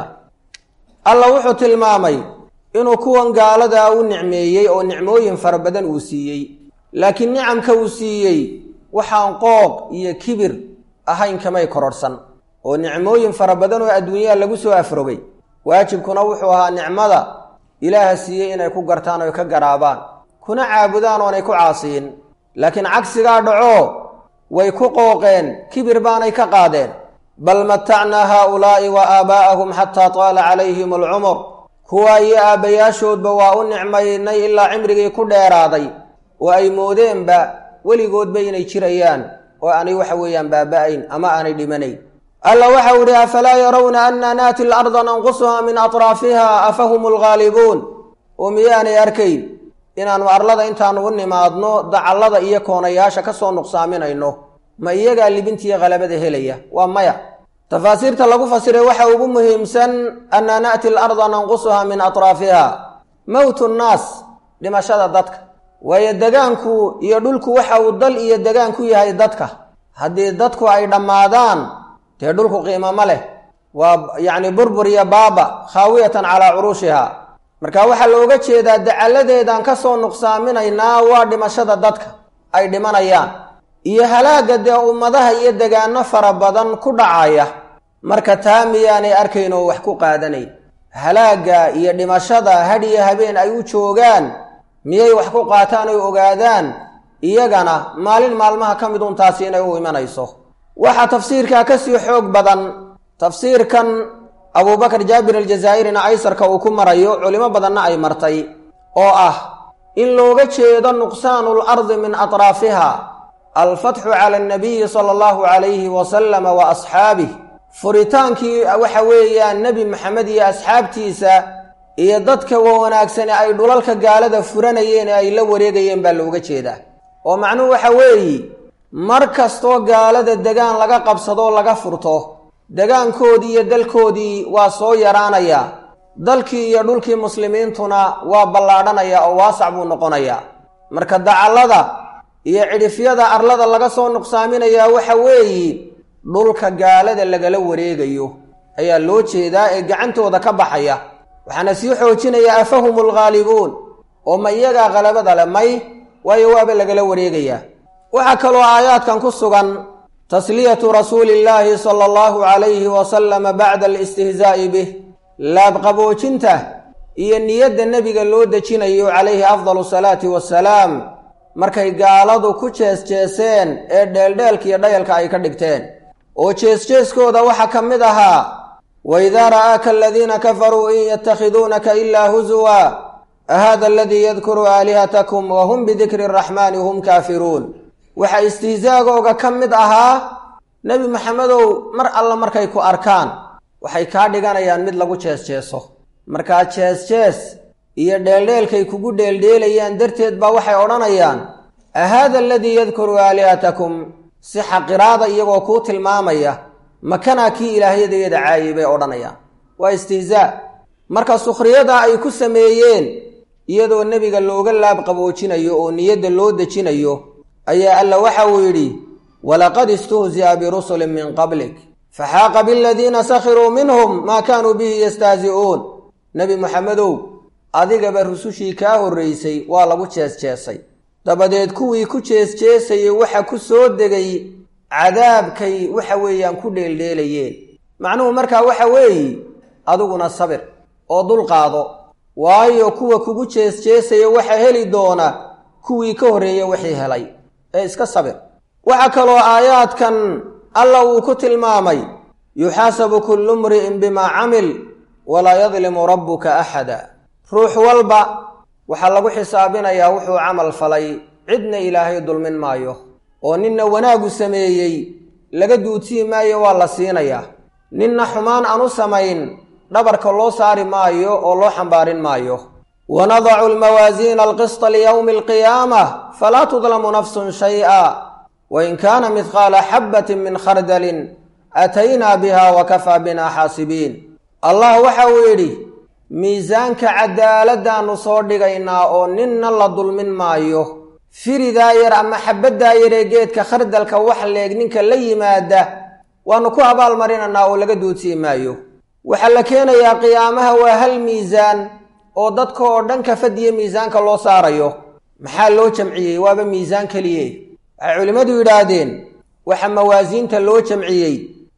alla wuxuu tilmaamay inuu kuwan gaaladaa u nicmeeyey oo nicmooyin fara badan uu siiyey laakiin nicamka uu siiyey waxaan qooq iyo kibir ahayn kamay kororhsan oo nicmooyin fara badan oo adduunyaha lagu soo afrogay waajibkuna wuxuu ahaa nicmada ilaaha siiyey inay ku gartaan oy ka garaabaan kuna caabudaan oonay ku caasiyin laakiin cagsigaa dhaco way ku qooqeen kibir baanay ka qaadeen bal matacnaa haaulaa'i wa aabaa'ahum xataa taala calayhim alcumur kuwaa iyo aabbayaashoodba waa u nicmaynay ilaa cimrigii ku dheeraaday oo ay moodeenba weligoodba inay jirayaan oo aanay waxa weeyaan baaba'ayn ama aanay dhimanayn alla waxau idhi afalaa yarawna anna naati larda nanqusuhaa min atraafiha afahum alghaalibuun oo miyaanay arkayn inaannu arlada intaannu u nimaadno dacallada iyo koonayaasha ka soo nuqsaaminayno ma iyagaa libintiiyo khalabada helaya waa maya tafaasiirta lagu fasiray waxa ugu muhiimsan anna na'ti alarda nanqusuhaa min atraafiha mowtu nnaas dhimashada dadka waayo degaanku iyo dhulku waxa uu dal iyo degaan ku yahay dadka haddii dadku ay dhammaadaan dee dhulku qiimo ma leh waa yacni burbur iyo baaba khaawiyatan calaa curuushiha marka waxaa looga jeedaa dacalladeedaan ka soo nuqsaaminaynaa waa dhimashada dadka ay dhimanayaan iyo halaagga dee ummadaha iyo degaano fara badan ku dhacaya marka taa miyaanay arkayn oo wax ku qaadanayn halaagga iyo dhimashada had iyo habeen ay u joogaan miyay wax ku qaataan oy ogaadaan iyagana maalin maalmaha ka mid un taasi inay u imanayso waxaa tafsiirkaa ka sii xoog badan tafsiirkan abuubakar jaabir aljazaa'irina aysarka uu ku marayo culimo badanna ay martay oo ah in looga jeedo nuqsaanu lardi min atraafiha alfatxu cala annabiyi sala allahu calayhi wasalama wa asxaabih furitaankii waxa weeyaan nebi maxamed iyo asxaabtiisa iyo dadka wa wanaagsane ay dhulalka gaalada furanayeen ee ay la wareegayeen baa looga jeedaa oo macnuhu waxa weeye mar kastoo gaalada degaan laga qabsadoo laga furto degaankoodii iyo dalkoodii waa soo yaraanayaa dalkii iyo dhulkii muslimiintuna waa ballaadhanayaa oo waasac buu noqonayaa marka dacallada iyo cidhifyada arlada laga soo nuqsaaminayaa waxa weeyi dhulka gaalada lagala wareegayo ayaa loo jeedaa ee gacantooda ka baxaya waxaana sii xoojinayaa afahum alghaalibuun oo ma iyagaa khalabada le may waayo waaba lagala wareegayaa waxaa kaloo aayaadkan ku sugan tasliyatu rasuuli illaahi sala allahu calayhi wasalama bacda alistihzaa'i bih laabqaboojinta iyo niyadda nebiga loo dejinayo calayhi afdalu salaati wasalaam markay gaaladu ku jees-jeeseen ee dheeldheelka iyo dhayalka ay ka dhigteen oo jees-jeeskooda waxaa ka mid ahaa waidaa ra'aaka aladiina kafaruu in yatakhiduunaka ilaa husuwa ahada aladii yadkuru aalihatakum wa hum bidikri araxmaani hum kaafiruun waxaa istihzaagooga ka mid ahaa nebi maxamedow mar alla markay ku arkaan waxay kaa dhiganayaan mid lagu jees-jeeso markaa jees-jees iyo dheeldheelkay kugu dheeldheelayaan darteed baa waxay odhanayaan ahaada aladii yadkuru aalihatakum si xaqiraada iyagoo kuu tilmaamaya makanaa kii ilaahyadayada caayay bay odhanayaan waa istihzaa marka sukhriyada ay ku sameeyeen iyadoo nebiga looga laab qaboojinayo oo niyadda loo dejinayo ayaa alla waxa uu yidhi walaqad istuhzi'a birusulin min qablik faxaaqa biladiina sakhiruu minhum maa kaanuu bihi yastahzi'uun nebi moxamedow adigaba rusushii kaa horraysay waa lagu jees-jeesay dabadeed kuwii ku jees-jeesayay waxa ku soo degay cadaabkay waxa weeyaan ku dheeldheelayeen macnuhu markaa waxa weeye adiguna sabir oo dulqaado waayo kuwa kugu jees-jeesaya waxa heli doona kuwii ka horreeya wixii helay ee iska sabir waxaa kaloo aayaadkan alla uu ku tilmaamay yuxaasabu kullu mri'in bimaa camil walaa yadlimu rabbuka axada ruux walba waxaa lagu xisaabinayaa wuxuu camal falay cidna ilaahay dulmin maayo oo ninna wanaagu sameeyey laga duudsii maayo waa la siinayaa ninna xumaan aan u samayn dhabarka loo saari maayo oo loo xambaarin maayo wanadacu almawaasiina alqisطa liyowmi alqiyaamah falaa tudlamu nafsun shay'a wain kaana midqaala xabbatin min khardalin aataynaa biha wa kafaa binaa xaasibiin allah waxa uu yidhi miisaanka cadaaladdaannu soo dhigaynaa oo ninna la dulmin maayo firidaa yar ama xabaddaa yaree geedka khardalka wax leeg ninka la yimaada waannu ku abaalmarinaynaa oo laga duudsii maayo waxaa la keenayaa qiyaamaha waa hal miisaan oo dadka oo dhan ka fadiya miisaanka loo saarayo maxaa loo jamciyey waaba miisaan keliye waxay culimmadu yidhaahdeen waxa mawaasiinta loo jamciyey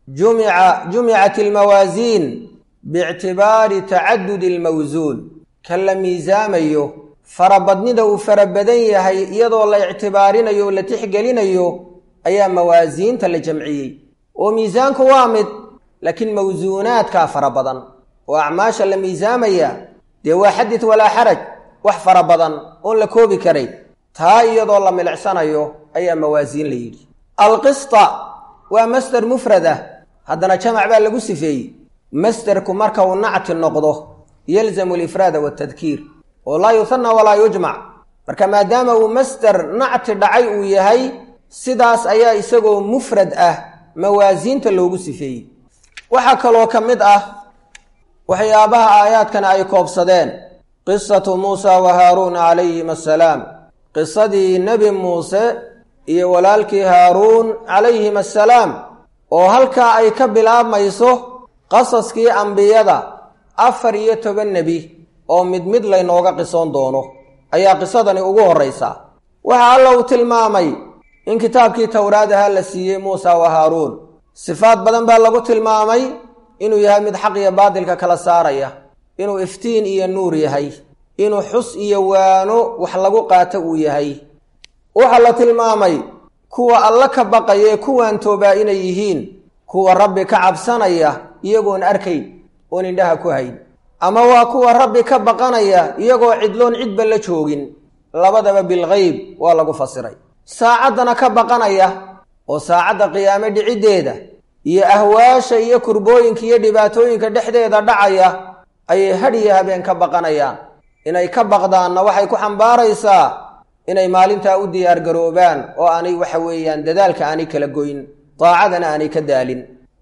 jumica jumicat almawaasiin biictibaari tacadudi almawsuun ka la miisaamayo farabadnida uu fara badan yahay iyadoo la ictibaarinayo o la tixgelinayo ayaa mawaasiinta la jamciyey oo miisaanku waa mid laakiin mawsuunaadkaa fara badan oo acmaasha la miisaamaya dee waa xadid walaa xaraj wax fara badan oon la koobi karay taa iyadoo la milicsanayo ayaa mawaasiin la yidhi alqista waa masder mufrad ah haddana jamac baa lagu sifeeyey masderku marka uu nacti noqdo yalzamu alifraada waltadkiir oo laa yuhanna walaa yujmac marka maadaama uu masder nacti dhacay uu yahay sidaas ayaa isagoo mufrad ah mawaasiinta loogu sifeeyey waxaa kaloo ka mid ah waxyaabaha aayaadkan ay koobsadeen qisatu muusa wa haaruuna calayhim assalaam qisadii nebi muuse iyo walaalkii haaruun calayhim assalaam oo halkaa ay ka bilaabmayso qasaskii ambiyada afar iyo toban nebi oo mid mid laynooga qisoon doono ayaa qisadani ugu horraysaa waxa alla uu tilmaamay in kitaabkii towraad ahaa la siiyey muusa wa haaruun sifaad badan baa lagu tilmaamay inuu yahay mid xaq iyo baadilka kala saaraya inuu iftiin iyo nuur yahay inuu xus iyo waano wax lagu qaato uu yahay waxaa la tilmaamay kuwa alla ka baqaya ee kuwaan toobaa inay yihiin kuwa rabbi ka cabsanaya iyagoon arkayn oon indhaha ku hayn ama waa kuwa rabbi ka baqanaya iyagoo cidloon cidba la joogin labadaba bilgeyb waa lagu fasiray saacaddana ka baqanaya oo saacadda qiyaame dhiciddeeda iyo ahwaasha iyo kurbooyinka iyo dhibaatooyinka dhexdeeda dhacaya ayay hadh iyo habeen ka baqanayaan inay ka baqdaanna waxay ku xambaaraysaa inay maalintaa u diyaargaroobaan oo aanay waxa weeyaan dadaalka aanay kala goyn daacadana aanay ka daalin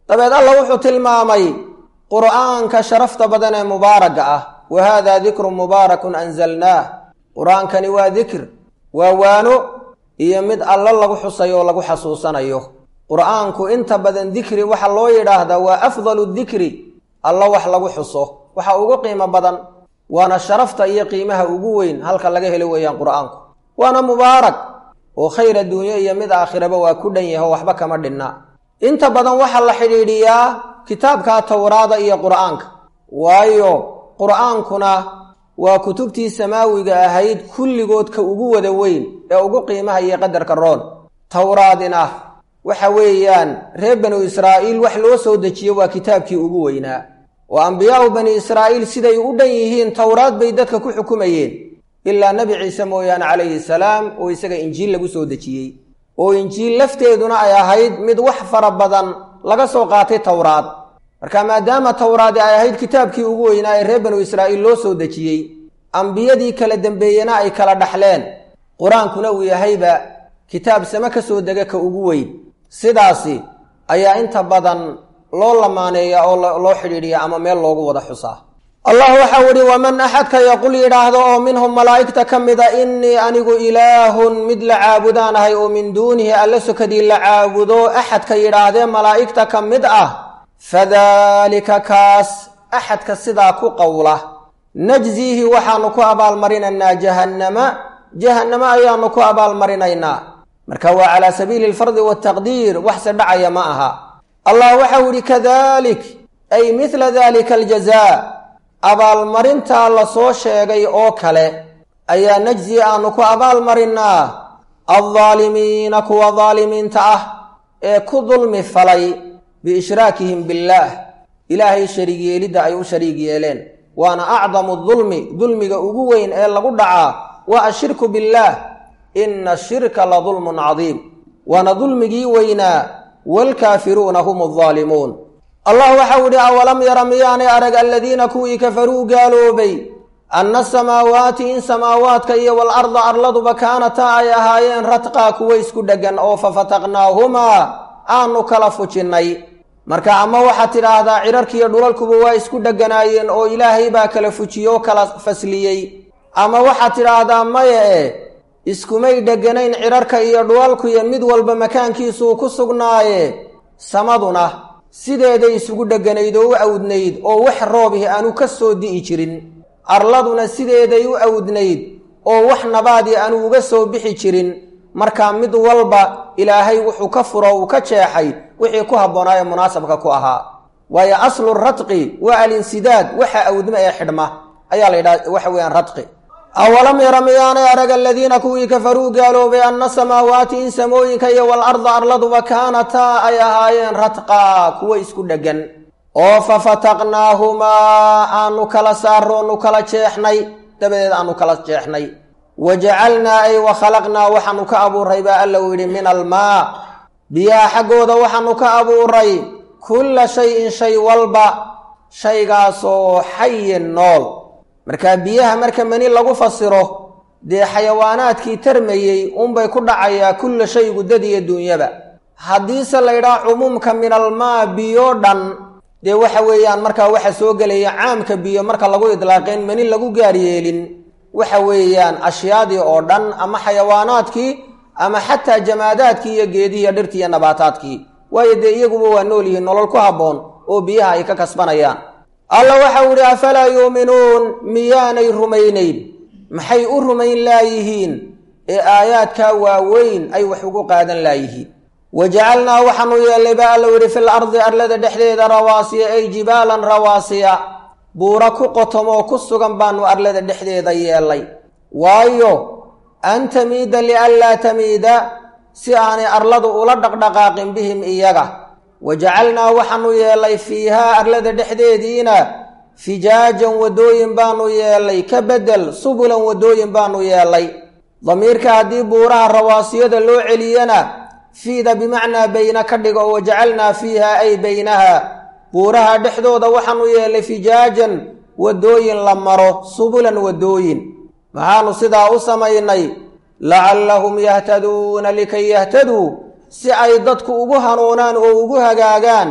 dabeed alla wuxuu tilmaamay qur'aanka sharafta badan ee mubaaraga ah wa haadaa dikrun mubaarakun anzalnaah qur-aankani waa dikr waa waano iyo mid allo lagu xusayo oo lagu xasuusanayo qur'aanku inta badan dikri waxaa loo yidhaahdaa waa afdalu dikri allo wax lagu xuso waxa ugu qiimo badan waana sharafta iyo qiimaha ugu weyn halka laga helo weeyaan qur'aanku waana mubaarak oo khayr adduunyo iyo mid aakhiraba waa ku dhan yaho waxba kama dhinna inta badan waxaa la xidhiidhiyaa kitaabka towraada iyo qur'aanka waayo qur'aankuna waa kutubtii samaawiga ahayd kulligood ka ugu wada weyn ee ugu qiimaha iyo qadarka roon towraadina waxa weeyaan reer banu israa'iil wax loo soo dejiyo waa kitaabkii ugu weynaa oo ambiyaau bani israa'iil siday u dhan yihiin towraad bay dadka ku xukumayeen ilaa nebi ciise mooyaane calayhi salaam oo isaga injiil lagu soo dejiyey oo injiil lafteeduna ay ahayd mid wax fara badan laga soo qaatay towraad marka maadaama towraadi ay ahayd kitaabkii ugu weynaa ee reer banu israa'iil loo soo dejiyey ambiyadii kala dembeeyena ay kala dhaxleen qur-aankuna uu yahayba kitaab same ka soo dega ka ugu weyn sidaasi ayaa inta badan loo lamaaneeya oo loo xidhiidhiya ama meel loogu wada xusaa allah waxau idhi waman axadka yaqul yidhaahdo oo minhum malaa'igta ka mida innii anigu ilaahun mid la caabudaan ahay oo min duunihi alla sokadii la caabudo axadka yidhaahdee malaa'igta ka mid ah fadaalika kaas axadka sidaa ku qowla najziihi waxaanu ku abaalmarinaynaa jahannama jahannamo ayaanu ku abaalmarinaynaa marka waa calaa sabiili alfardi waltaqdiir waxse dhacaya ma aha allah waxau idhi kadalik ay midla dalika aljazaa abaalmarintaa la soo sheegay oo kale ayaa najzi aanu ku abaalmarinnaa aldaalimiina kuwa daalimiinta ah ee ku dulmi falay biishraakihim billaah ilaahay shariig yeelidda ay u shariig yeeleen waana acdamu dulmi dulmiga ugu weyn ee lagu dhacaa waa ashirku billaah ina ashirka la dulmun cadiim waana dulmigii weynaa waalkaafiruuna hum aldaalimuun allah waxau idhi awalam yara miyaanay arag aladiina kuwii kafaruu gaaloobay anna asamaawaati in samaawaadka iyo walarda arladuba kaanataa ay ahaayeen radqaa kuwa isku dheggan oo fafataqnaahumaa aanu kala fujinnay marka ama waxaad tidhaahdaa cirarkiiyo dhulalkuba waa isku dheganaayeen oo ilaahay baa kala fujiye oo kala fasliyey ama waxaad tidhaahdaa maya e iskumay dheganayn cirarka iyo dhulalkuiyo mid walba makaankiisuu ku sugnaaye samaduna sideeday isugu dheganayd oo u awdnayd oo wax roobihi aanu ka soo di'i jirin arladuna sideeday u awdnayd oo wax nabaadii aanu uga soo bixi jirin markaa mid walba ilaahay wuxuu ka furo uu ka jeexay wixii ku habboonaaye munaasabka ku ahaa waayo aslu radqi waa alinsidaad waxa awdma ee xidhma ayaa la yidhaha waxa weeyaan radqi awalam yara miyaanay arag aladiina kuwii kafaruu gaaloobay anna samaawaati in samooyinka iyo walarda arladuba kaanataa ay ahaayeen radqaa kuwa isku dheggan oo fafataqnaahumaa aanu kala saaroonu kala jeexnay dabadeed aanu kala jeexnay wa jacalnaa ay wa khalaqnaa waxaanu ka abuuray baa alla uu yidhi min almaa biyaha xaggooda waxaanu ka abuuray kulla shay-in shay walba shaygaasoo xayin nool markaa biyaha marka mani lagu fasiro dee xayawaanaadkii tarmayey unbay ku dhacayaa kulla shaygu dad iyo duunyaba haddiise la ydhaha cumuumka min almaa biyo dhan dee waxa weeyaan markaa waxa soo gelaya caamka biyo marka lagu idlaaqeen mani lagu gaar yeelin waxa weeyaan ashyaadii oo dhan ama xayawaanaadkii ama xataa jamaadaadkii iyo geedihiiyo dhirtii iyo nabaataadkii waayo dee iyaguba waa nool yihiin nolol ku habboon oo biyaha ay ka kasbanayaan alla waxau idhi afalaa yuuminuun miyaanay rumaynayn maxay u rumayn laayihiin ee aayaadkaa waaweyn ay wax ugu qaadan laayihiin wa jacalnaa waxaanu yeellay baa alla yidhi fil ardi arlada dhexdeeda rawaasiya ay jibaalan rawaasiya buura ku qotomoo ku sugan baanu arlada dhexdeeda yeellay waayo an tamiida lianlaa tamiida si aanay arladu ula dhaqdhaqaaqin bihim iyaga wa jacalnaa waxaanu yeellay fiihaa arlada dhexdeediina fijaajan waddooyin baanu yeellay ka beddel subulan waddooyin baanu yeellay damiirka haddii buuraha rawaasiyada loo celiyana fiida bimacnaa bayna ka dhiga oo wajacalnaa fiiha ay baynaha buuraha dhexdooda waxaanu yeellay fijaajan waddooyin la maro subulan waddooyin maxaanu sidaa u samaynay lacallahum yahtaduuna likay yahtaduu si ay dadku ugu hanuunaan oo ugu hagaagaan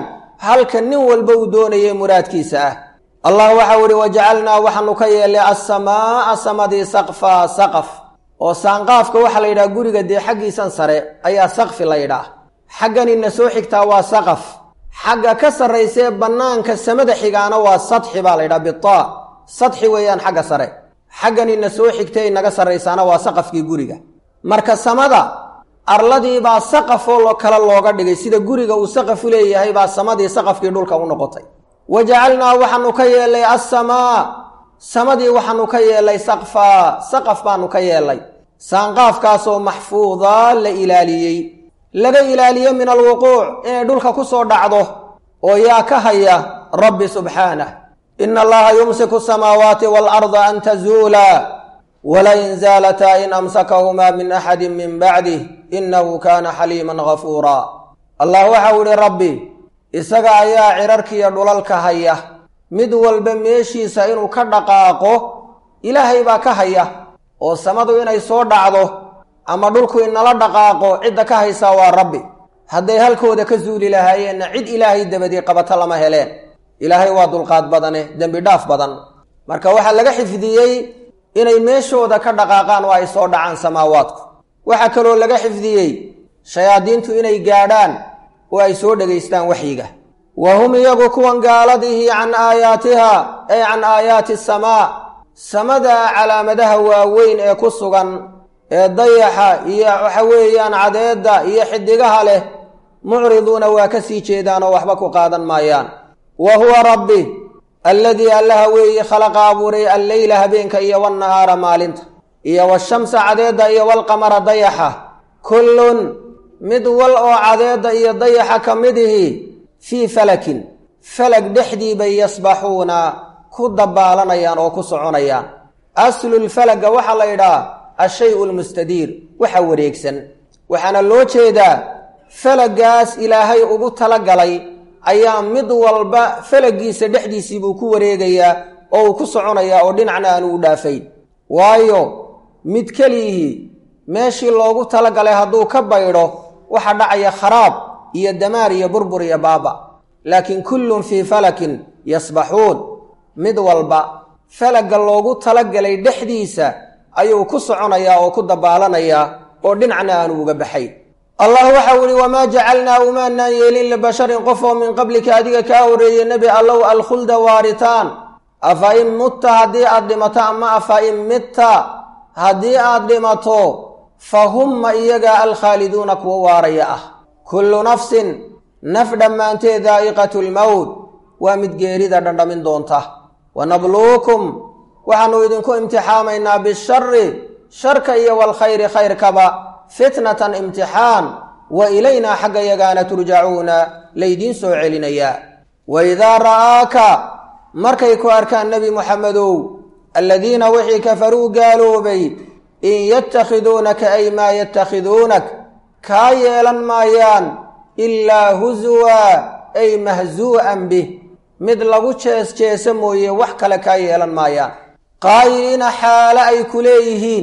halka nin walba uu doonayay muraadkiisa ah allah waxau ihi wajacalnaa waxaanu ka yeelay assamaa'a samadii saqfaa saqaf oo saanqaafka waxaa la yidhaha guriga dee xaggiisan sare ayaa saqfi la yidhaah xagganina soo xigtaa waa saqaf xagga ka sarraysee bannaanka samada xigaana waa sadxi baa la yidhaha bitaa sadxi weeyaan xagga sare xagganina soo xigtay inaga sarraysaana waa saqafkii guriga marka samada arladiibaa saqafoo kale looga dhigay sida guriga uu saqafu leeyahay baa samadii saqafkii dhulka u noqotay wa jacalnaa waxaanu ka yeelay assamaa samadii waxaanu ka yeelay saqfaa saqaf baanu ka yeelay saanqaafkaasoo maxfuudaa la ilaaliyey laga ilaaliye min alwuquuc inay dhulka ku soo dhacdo oo yaa ka haya rabbi subxaanah ina allaha yumsiku asamaawaati waalarda an tazuulaa walain zaalataa in amsakahumaa min axadi min bacdih inahu kaana xaliiman gafuuraa allah waxau ihi rabbi isaga ayaa cirarkiiyo dhulalka haya mid walba meeshiisa inuu ka dhaqaaqo ilaahay baa ka haya oo samadu inay soo dhacdo ama dhulku inala dhaqaaqo cidda ka haysaa waa rabbi hadday halkooda ka zuuli lahaayeenna cid ilaahay dabadii qabato lama heleen ilaahay waa dulqaad badane dembi dhaaf badan marka waxaa laga xifdiyey inay meeshooda ka dhaqaaqaan oo ay soo dhacaan samaawaadku waxaa kaloo laga xifdiyey shayaadiintu inay gaadhaan oo ay soo dhegaystaan waxyiga wa hum iyagu kuwan gaaladihi can aayaatiha ay can aayaati asamaa samada calaamadaha waaweyn ee ku sugan ee dayaxa iyo waxa weeyaan cadeedda iyo xidigaha leh mucriduuna waa ka sii jeedaan oo waxba ku qaadan maayaan wa huwa rabbi alladii allaha weeye khalaqa abuuray alleyla habeenka iyo walnahaara maalinta iyo washamsa cadeedda iyo walqamara dayaxa kullun mid wal oo cadeedda iyo dayaxa ka midihi fii falakin falag dhexdii bay yasbaxuuna ku dabaalanayaan oo ku soconayaan aslulfalaga waxaa la yidhaha ashay-u lmustadiir waxa wareegsan waxaana loo jeedaa falagaas ilaahay ugu talagalay ayaa mid walba falagiisa dhexdiisii buu ku wareegayaa oo uu ku soconayaa oo dhinacna aanu u dhaafayn waayo mid keliyihii meeshii loogu talagalay hadduu ka baydho waxa dhacaya kharaab iyo damaar iyo burbur iyo baaba laakiin kullun fii falakin yasbaxuun mid walba falagga loogu talagalay dhexdiisa ayuu ku soconayaa oo ku dabaalanayaa oo dhinacna aanu uga baxay allah waxau ihi wamaa jacalnaa umaanaan yeelin libasharin qof oo min qablika adiga kaa horreeyey nebi allow alkhulda waaritaan afa in mutta haddii aad dhimato ama afa in mitta haddii aad dhimato fa humma iyagaa alkhaaliduuna kuwa waaraya ah kullu nafsin naf dhammaanteed daa'iqatu lmowt waa mid geerida dhandhamin doonta wanabluukum waxaannu idinku imtixaamaynaa bishari sharka iyo walkhayri khayrkaba fitnatan imtixaan wa ilaynaa xagga yagaana turjacuuna laydiin soo celinayaa wa idaa ra'aaka markay ku arkaan nebi muxamedow aladiina wixii kafaruu gaaloobay in yatakhiduunaka ay maa yatakhiduunak kaa yeelan maayaan ilaa husuwa ay mahsuu'an bih mid lagu jees jeesa mooye wax kale kaa yeelan maayaan qaa'iliina xaale ay ku leeyihiin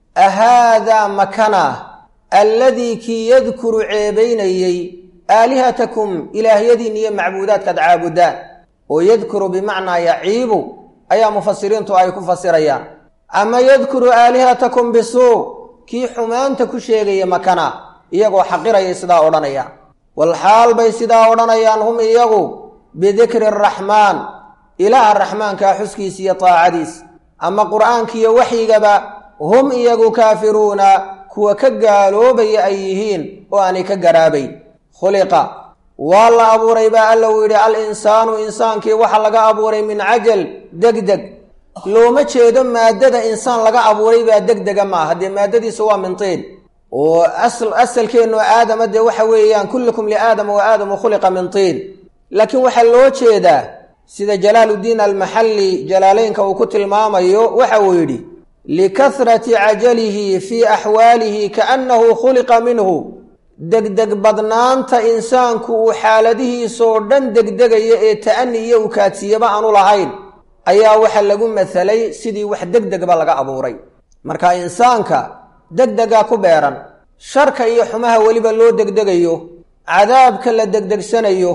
ahaadaa makanaa alladii kii yadkuru ceebaynayey aalihatakum ilaahyadiin iyo macbuudaadkaad caabudaan oo yadkuru bimacnaa yaciibu ayaa mufasiriintu ay ku fasirayaan ama yadkuru aalihatakum bisuu kii xumaanta ku sheegaya makana iyagoo xaqirayay sidaa odhanayaan walxaal bay sidaa odhanayaan hum iyagu bidikri araxmaan ilaaha raxmaankaa xuskiisa iyo taacadiis ama qur'aankiiyo waxyigaba hum iyagu kaafiruuna kuwa ka gaaloobaya ay yihiin oo aanay ka garaabayn khuliqa waa la abuuray baa alla uu yidhi al insaanu insaankii waxa laga abuuray min cajal degdeg looma jeedo maaddada insaan laga abuuray baa degdega ma aha dee maaddadiisu waa min tiin oo asalkeennu aadama dee waxa weeyaan kullukum liaadama wa aadamu khuliqa min tiin laakiin waxaa loo jeedaa sida jalaaluddiin almaxalli jalaaleynka uu ku tilmaamayo waxa uu yidhi likasrati cajalihi fii axwaalihi kaannahu khuliqa minhu degdeg badnaanta insaanku uu xaaladihiisoo dhan degdegaya ee ta'ani iyo ukaadsiiyaba aanu lahayn ayaa waxa lagu masalay sidii wax degdegba laga abuuray marka insaanka degdegaa ku beeran sharka iyo xumaha weliba loo degdegayo cadaabka la degdegsanayo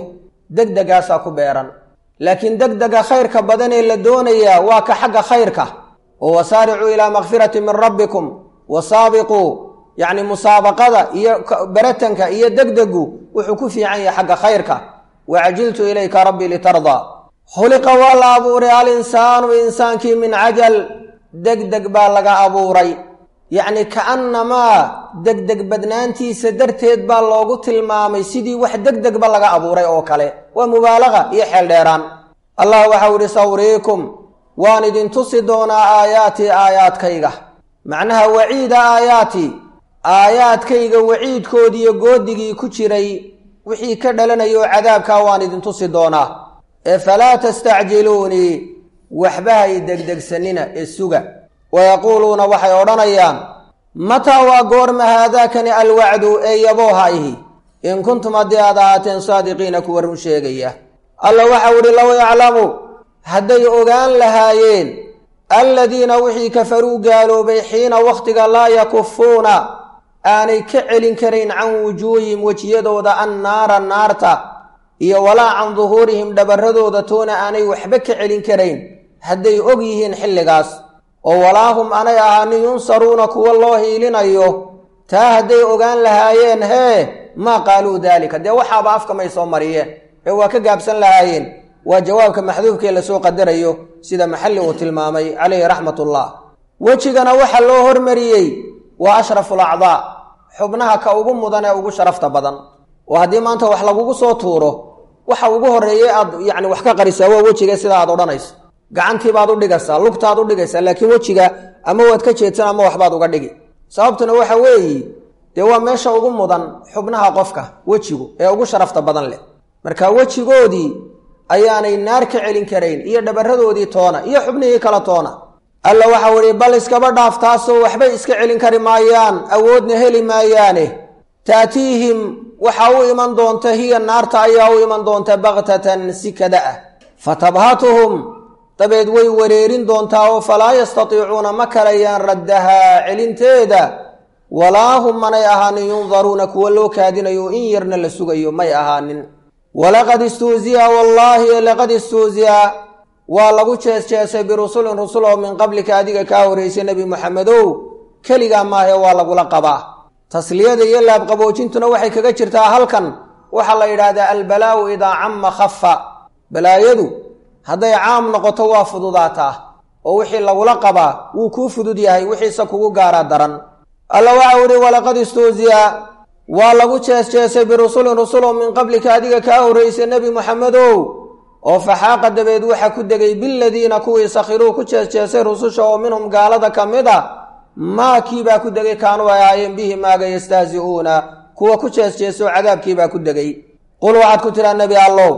degdegaasaa ku beeran laakiin degdega khayrka badan ee la doonayaa waa ka xagga khayrka oo wasaaricuu ilaa makfirati min rabbikum wasaabiquu yacni musaabaqada iyo baratanka iyo degdegu wuxuu ku fiican yahay xagga khayrka wacajiltu ilayka rabbii litardaa khuliqa waa la abuuray alinsaanu insaankii min cajal degdeg baa laga abuuray yacni ka'annamaa degdeg badnaantiisa darteed baa loogu tilmaamay sidii wax degdegba laga abuuray oo kale waa mubaalaqa iyo xeel dheeraan allah waxau idhi sawriikum waan idin tusi doonaa aayaatii aayaadkayga macnaha waciida aayaati aayaadkayga waciidkoodiiyo goodigii ku jiray wixii ka dhalanaya oo cadaabkaa waan idin tusi doonaa ee falaa tastacjiluunii waxba hay degdegsanina ee suga wayaquuluuna waxay odhanayaan mataa waa goorma haadaakani alwacdu ee yabooha ihi in kuntum haddii aad ahaateen saadiqiina kuwa run sheegaya alla waxau idhi low yaclamu hadday ogaan lahaayeen alladiina wixii kafaruu gaaloobay xiina wakhtiga laa yakufuuna aanay ka celin karayn can wujuuhihim wejiyadooda annaara naarta iyo walaa can duhuurihim dhabarradooda toona aanay waxba ka celin karayn hadday og yihiin xilligaas oo walaahum aanay ahaanin yunsaruuna kuwa loo hiilinayo taa hadday ogaan lahaayeen hee maa qaaluu daalika dee waxaaba afka may soo mariyeen ee waa ka gaabsan lahaayeen waa jawaabka maxduufkee lasoo qadarayo sida maxalli uu tilmaamay calayhi raxmatullah wejigana waxa loo hormariyey waa ashraful acdaa xubnaha ka ugu mudan ee ugu sharafta badan oo haddii maanta wax lagugu soo tuuro waxa ugu horreeyey aad yacni wax ka qarisaa waa wejiga sida aad odhanayso gacantiibaad u dhigaysaa lugtaad u dhigaysaa laakiin wejiga ama waad ka jeedsan ama waxbaad uga dhigi sababtuna waxa weeye dee waa meesha ugu mudan xubnaha qofka wejigu ee ugu sharafta badan leh marka wejigoodii ayaanay naar ka celin karayn iyo dhabaradoodii toona iyo xubnihii kala toona alla waxau idhi bal iskaba dhaaf taasoo waxbay iska celin kari maayaan awoodna heli maayaane taatiihim waxaa u iman doonta hiya naarta ayaa u iman doonta baktatan si kada ah fatabhatuhum dabeed way wareerin doontaa oo falaa yastatiicuuna ma karayaan raddahaa celinteeda walaa hum manay ahaanin yundaruuna kuwa loo kaadinayo in yarna la sugayo may ahaanin walaqad istuuziya wallaahi laqad istuuziya waa lagu jees-jeesay birusulin rusul oo min qablika adiga kaa horeysay nebi moxamedow keligaa maahe waa lagula qabaa tasliyada iyo laabqaboojintuna waxay kaga jirtaa halkan waxaa la yidhaahdaa albalaa'u idaa camma khafa balaayadu hadday caam noqoto waa fududaataa oo wixii lagula qabaa wuu kuu fudud yahay wixiise kugu gaaraa daran alla waxau idhi walaqad istuuziya waa lagu jees-jeesay birusulin rusul oo min qablika adiga kaa horreysay nebi moxamedow oo faxaaqa dabeed waxa ku degay biladiina kuwii sakhiruu ku jees-jeesay rususha oo minhum gaalada ka mid a maakiibaa ku degay kaanuu ay ahaayeen bihi maaga yastahzi'uuna kuwa ku jees-jeesoo cadaabkiibaa ku degay qul waxaad ku tidhaa nebi allow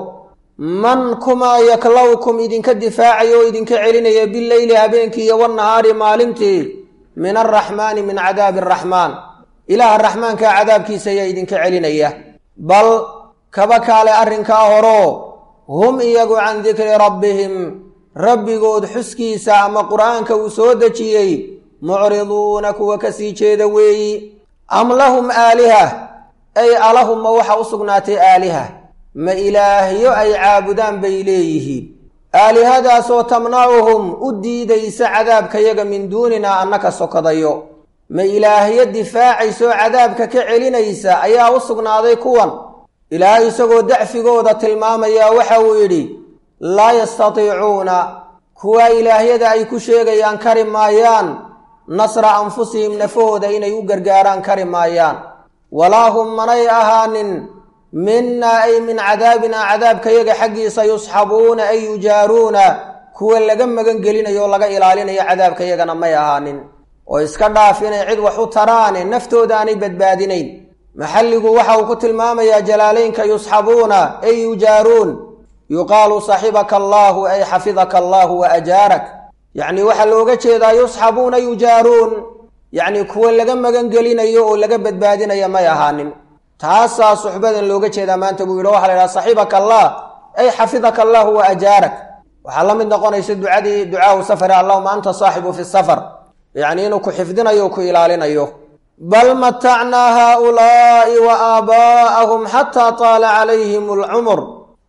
man kumaa yaklowkum idinka difaacaya oo idinka celinaya bileyli habeenkii iyo wannahaari maalintii min alraxmaani min cadaabi araxmaan ilaaha raxmaankaa cadaabkiisa ayaa idinka celinaya bal kaba kaale arrinkaa horoo hum iyagu can dikri rabbihim rabbigood xuskiisa ama qur'aanka uu soo dejiyey mucriduuna kuwa ka sii jeeda weeyi am lahum aaliha ay alahum ma waxa u sugnaatay aaliha ma ilaahyo ay caabudaan bay leeyihiin aalihadaasoo tamnacuhum u diidaysa cadaabkayaga min duuninaa annaka sokadayo ma ilaahyo difaacaysoo cadaabka ka celinaysa ayaa u sugnaaday kuwan ilaahay isagoo dacfigooda tilmaamaya waxa uu yidhi laa yastatiicuuna kuwa ilaahyada ay ku sheegayaan kari maayaan nasra anfusihim nafahooda inay u gargaaraan kari maayaan walaa hum manay ahaanin minnaa ay min cadaabinaa cadaabkayaga xaggiisa yusxabuuna ay yujaaruuna kuwa laga magan gelinayo oo laga ilaalinayo cadaabkayagana may ahaanin oo iska dhaaf inay cid wax u taraane naftooda aanay badbaadinayn maxalligu waxa uu ku tilmaamayaa jalaalaynka yusxabuuna ay yujaaruun yuqaalu saxibaka allaahu ay xafidaka allaahu wa ajaarak yacni waxaa looga jeedaa yusxabuuna yujaaruun yacni kuwa laga magan gelinayo oo laga badbaadinaya may ahaanin taasaa suxbadan looga jeedaa maanta buu yidhi waxa la yidhaha saxibaka allah ay xafidaka allaahu wa ajaarak waxaa la mid noqonaysa ducadii ducaahu safari allahuma anta saaxibu fi safar yacni inuu ku xifdinayo o ku ilaalinayo bal matacnaa haaulaa'i wa aabaa'ahum xataa taala calayhim alcumur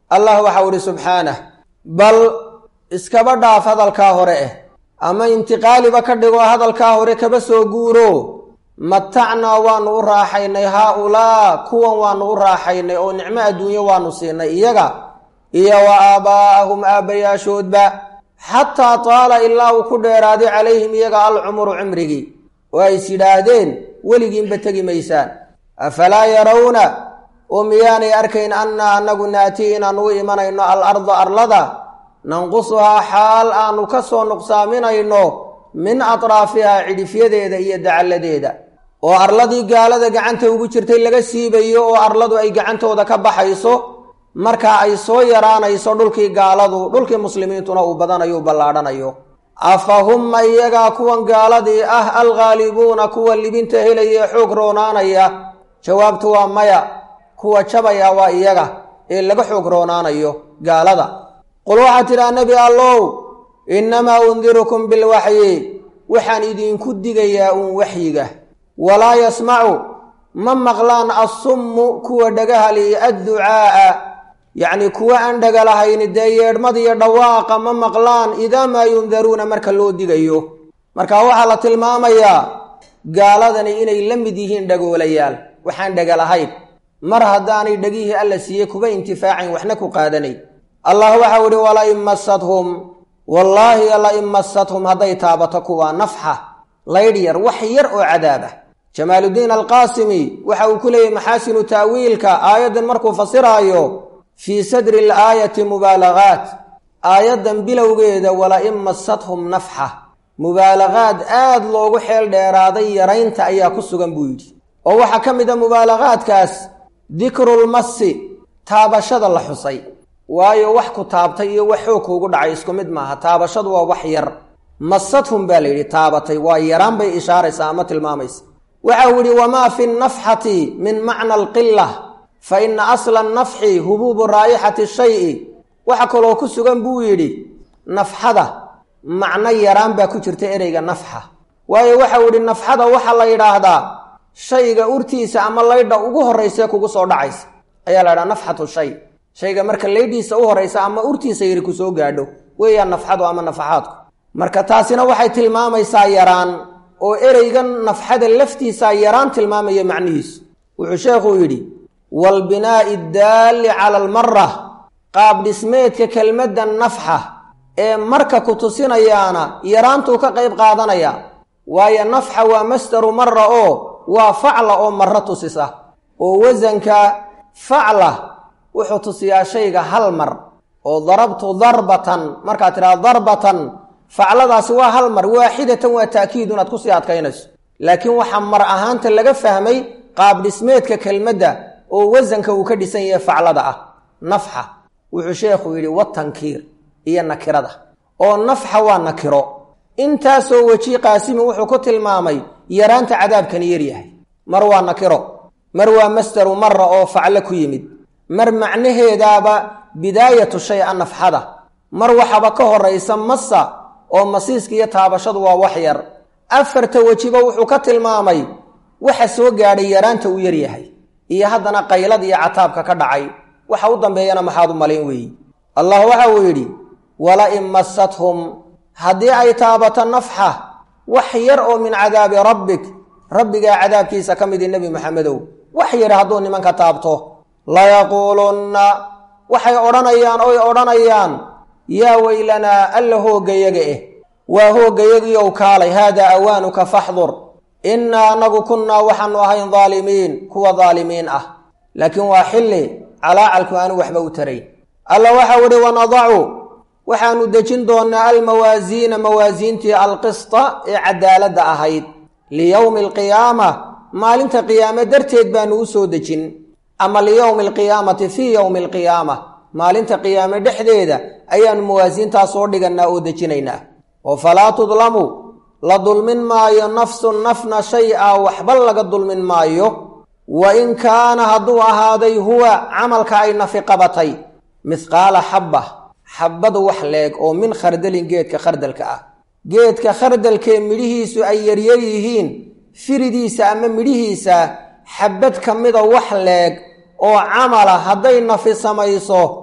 allah waxau idhi subxaanah bal iskaba dhaaf hadalkaa hore eh ama intiqaaliba ka dhigo hadalkaa hore kaba soo guuro matacnaa waanu u raaxaynay haa-ulaa kuwan waanu u raaxaynay oo nicmo adduunyo waanu siinay iyaga iyo wa aabaa'ahum aabbayaashoodba xataa taala ilaa uu ku dheeraaday calayhim iyaga alcumru cimrigii oo ays yidhaahdeen weligiinba tegi maysaan afalaa yarawna oo miyaanay arkayn annaa annagu naatii inaanu u imanayno al arda arlada nanqusuhaa xaal aanu ka soo nuqsaaminayno min atraafihaa cidhifyadeeda iyo dacalladeeda oo arladii gaalada gacanta ugu jirtay laga siibayo oo arladu ay gacantooda ka baxayso markaa ay soo yaraanayso dhulkii gaaladu dhulkii muslimiintuna uu badanayo u ballaadhanayo afa humma iyagaa kuwan gaaladii ah alghaalibuuna kuwa libinta helaya ee xoog roonaanaya jawaabtu waa maya kuwa jabaya waa iyaga ee laga xoog roonaanayo gaalada qul waxaad tidhaha nebi allow innamaa undirukum bilwaxyi waxaan idinku digayaa uun waxyiga walaa yasmacu ma maqlaan assummu kuwa dhagahali adducaa'a yacni kuwa aan dhagalahayni dee yeedhmadiyo dhawaaqa ma maqlaan idaa maa yundaruuna marka loo digayo marka waxaa la tilmaamayaa gaaladani inay la mid yihiin dhagoolayaal waxaan dhagalahayn mar haddaanay dhegihii alla siiyey kuba intifaacayn waxna ku qaadanayn allah waxau idhi walain masadhum wallaahi lain masadhum hadday taabato kuwa nafxa laydh yar wax yar oo cadaab ah jamaaludiin alqaasimi waxa uu ku leeyahy maxaasinu ta'wiilka aayaddan markuu fasiraayo fii sadri alaayati mubaalagaat aayaddan bilowgeeda walain masadhum nafxa mubaalagaad aad loogu xeel dheeraaday yaraynta ayaa ku sugan buu yidhi oo waxaa ka mid a mubaalagaadkaas dikrulmasi taabashada la xusay waayo wax ku taabtay iyo wax xoog kuugu dhacay isku mid maaha taabashadu waa wax yar masadhum baa la yidhi taabatay waa yaraan bay ishaaraysaa ama tilmaamaysa waxau yidhi wamaa fi nafxati min macna alqila fa ina asla nafxi hubuubu raayixati shayi waxa kaloo ku sugan buu yidhi nafxada macno yaraan baa ku jirta ereyga nafxa waayo waxau yidhi nafxada waxaa la yidhaahdaa shayga urtiisa ama laydha ugu horraysee kugu soo dhacaysa ayaa la ydhaha nafxatu shay shayga marka laydhiisa u horraysa ama urtiisa yari ku soo gaadho weeyaan nafxadu ama nafaxaadku marka taasina waxay tilmaamaysaa yaraan oo ereygan nafxada laftiisaa yaraan tilmaamaya macnihiisu wuxuu sheekhuu yidhi waalbinaa'i addaalli cala almara qaab dhismeedka kelmadda nafxa ee marka ku tusinayaana yaraantuu ka qayb qaadanaya waayo nafxa waa masdaru mara oo waa facla oo maro tusisa oo wasanka facla wuxuu tusiyaa shayga hal mar oo darabtu darbatan markaad tidhahda darbatan facladaasi waa hal mar waaxidatan waa ta'kiid inaad kusii adkaynayso laakiin waxaa mar ahaanta laga fahmay qaab dhismeedka kelmadda oo wasanka uu ka dhisan yahay faclada ah nafxa wuxuu sheekhu yidhi watankiir iyo nakirada oo nafxa waa nakiro intaasoo weji qaasimi wuxuu ku tilmaamay yaraanta cadaabkani yaryahay mar waa nakiro mar waa masdaru mara oo faclo ku yimid mar macnaheedaaba bidaayatu shay a nafxada mar waxaba ka horaysa masa oo masiiska iyo taabashadu waa wax yar afarta wejiba wuxuu ka tilmaamay waxa soo gaadhay yaraanta uu yaryahay iyo haddana qaylad iyo cataabka ka dhacay waxa u dambeeyana maxaad u malayn weeyi allah waxa uu yidhi walain masathum haddii ay taabato nafxa wax yar oo min cadaabi rabbik rabbigaa cadaabkiisa ka midi nebi maxamedow wax yar hadduu nimanka taabto layaquulunna waxay odhanayaan oy odhanayaan yaa weylanaa alla hooggayaga eh waa hooggayagiiow kaalay haadaa awaanuka faxdur innaa anagu kunnaa waxaanu ahayn daalimiin kuwa daalimiin ah laakiin waa xilli calaacalku aanu waxba u tarayn alla waxau idhi wanadacu waxaanu dejin doonnaa almawaasiina mawaasiintii alqista ee cadaaladda ahayd liyowmi alqiyaama maalinta qiyaame darteed baanu u soo dejin ama liyowmi alqiyaamati fii yowmi alqiyaama maalinta qiyaame dhexdeeda ayaanu mawaasiintaa soo dhigannaa oo dejinaynaa oo falaa tudlamu la dulmin maayo nafsun nafna shay-a waxba laga dulmin maayo wa in kaana hadduu ahaaday huwa camalka ay nafi qabatay mihqaala xabba xabbadu wax leeg oo min khardalin geedka khardalka ah geedka khardalkee midhihiisu ay yaryar yihiin firidiisa ama midhihiisa xabbad ka mida wax leeg oo camala hadday nafi samayso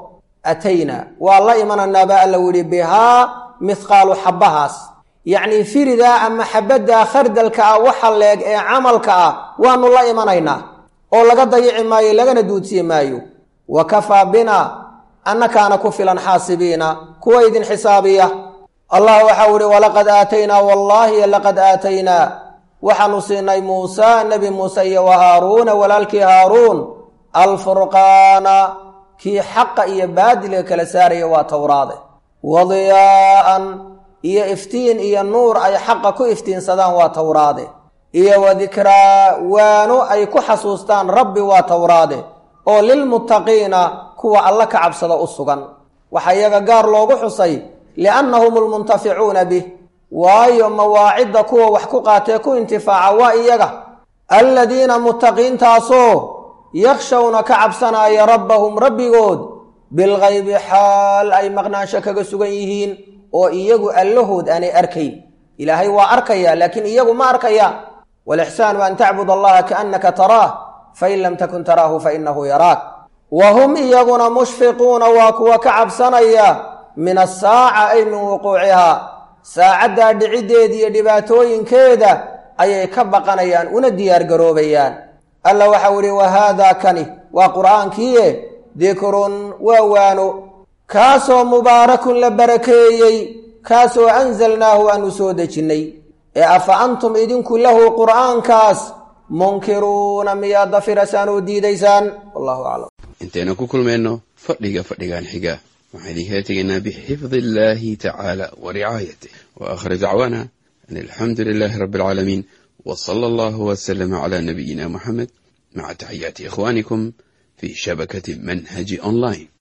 ataynaa waa la imanaynaa baa alla yihi bihaa mithqaalu xabbahaas yacnii firidaa ama xabaddaa khardalka ah waxa leeg ee camalka ah waanu la imanaynaa oo laga dayici maayo lagana duudsiye maayo wa kafaa bina annakaana ku filan xaasibiina kuwa idin xisaabiya allah waxau ihi walaqad aataynaa wallaahi laqad aataynaa waxaanu siinay muusa nebi muuse iyo wa haaruuna walaalkii haaruun alfurqaana kii xaqa iyo baadilka kala saaraya waa towraade wadiyaa'an iyo iftiin iyo nuur ay xaqa ku iftiinsadaan waa towraade iyo wa dikraa waano ay ku xasuustaan rabbi waa towraade oo lilmuttaqiina kuwa alla ka cabsada u sugan waxaa iyaga gaar loogu xusay liannahum almuntaficuuna bih waayo mawaacidda kuwa wax ku qaatee ku intifaaca waa iyaga alladiina muttaqiintaasoo yakshawna ka cabsanaya rabbahum rabbigood bilgaybi xaal ay maqnaansho kaga sugan yihiin oo iyagu allahood aanay arkayn ilaahay waa arkaya laakiin iyagu ma arkaya walixsaanu an tacbud allaha kaannaka taraah fain lam takun taraahu fainahu yaraak wa hum iyaguna mushfiquuna waa kuwa ka cabsanaya min asaaca ay min wuquucihaa saacaddaa dhiciddeeda iyo dhibaatooyinkeeda ayay ka baqanayaan una diyaargaroobayaan alla waxau ihi wa haadaa kani waa qur'aankiie dikrun waa waano kaasoo mubaarakun la barakeeyey kaasoo anzalnaahu aanu soo dejinnay ee afa antum idinku lahu qur'aankaas munkiruuna miyaad dafirasaan oo diidaysaan wallahu aclam intaynu ku kulmayno fadhiga fadhigan xiga waxaan idinkala tegaynaa bixifdi illaahi tacaala wa ricaayatih wa aakhir dacwaana an alxamdu lilaahi rabbi alcaalamiin w sala allahu waslama cala nabiyina muxamed maca taxiyaati ikhwaanikum fi shabakati manhaji online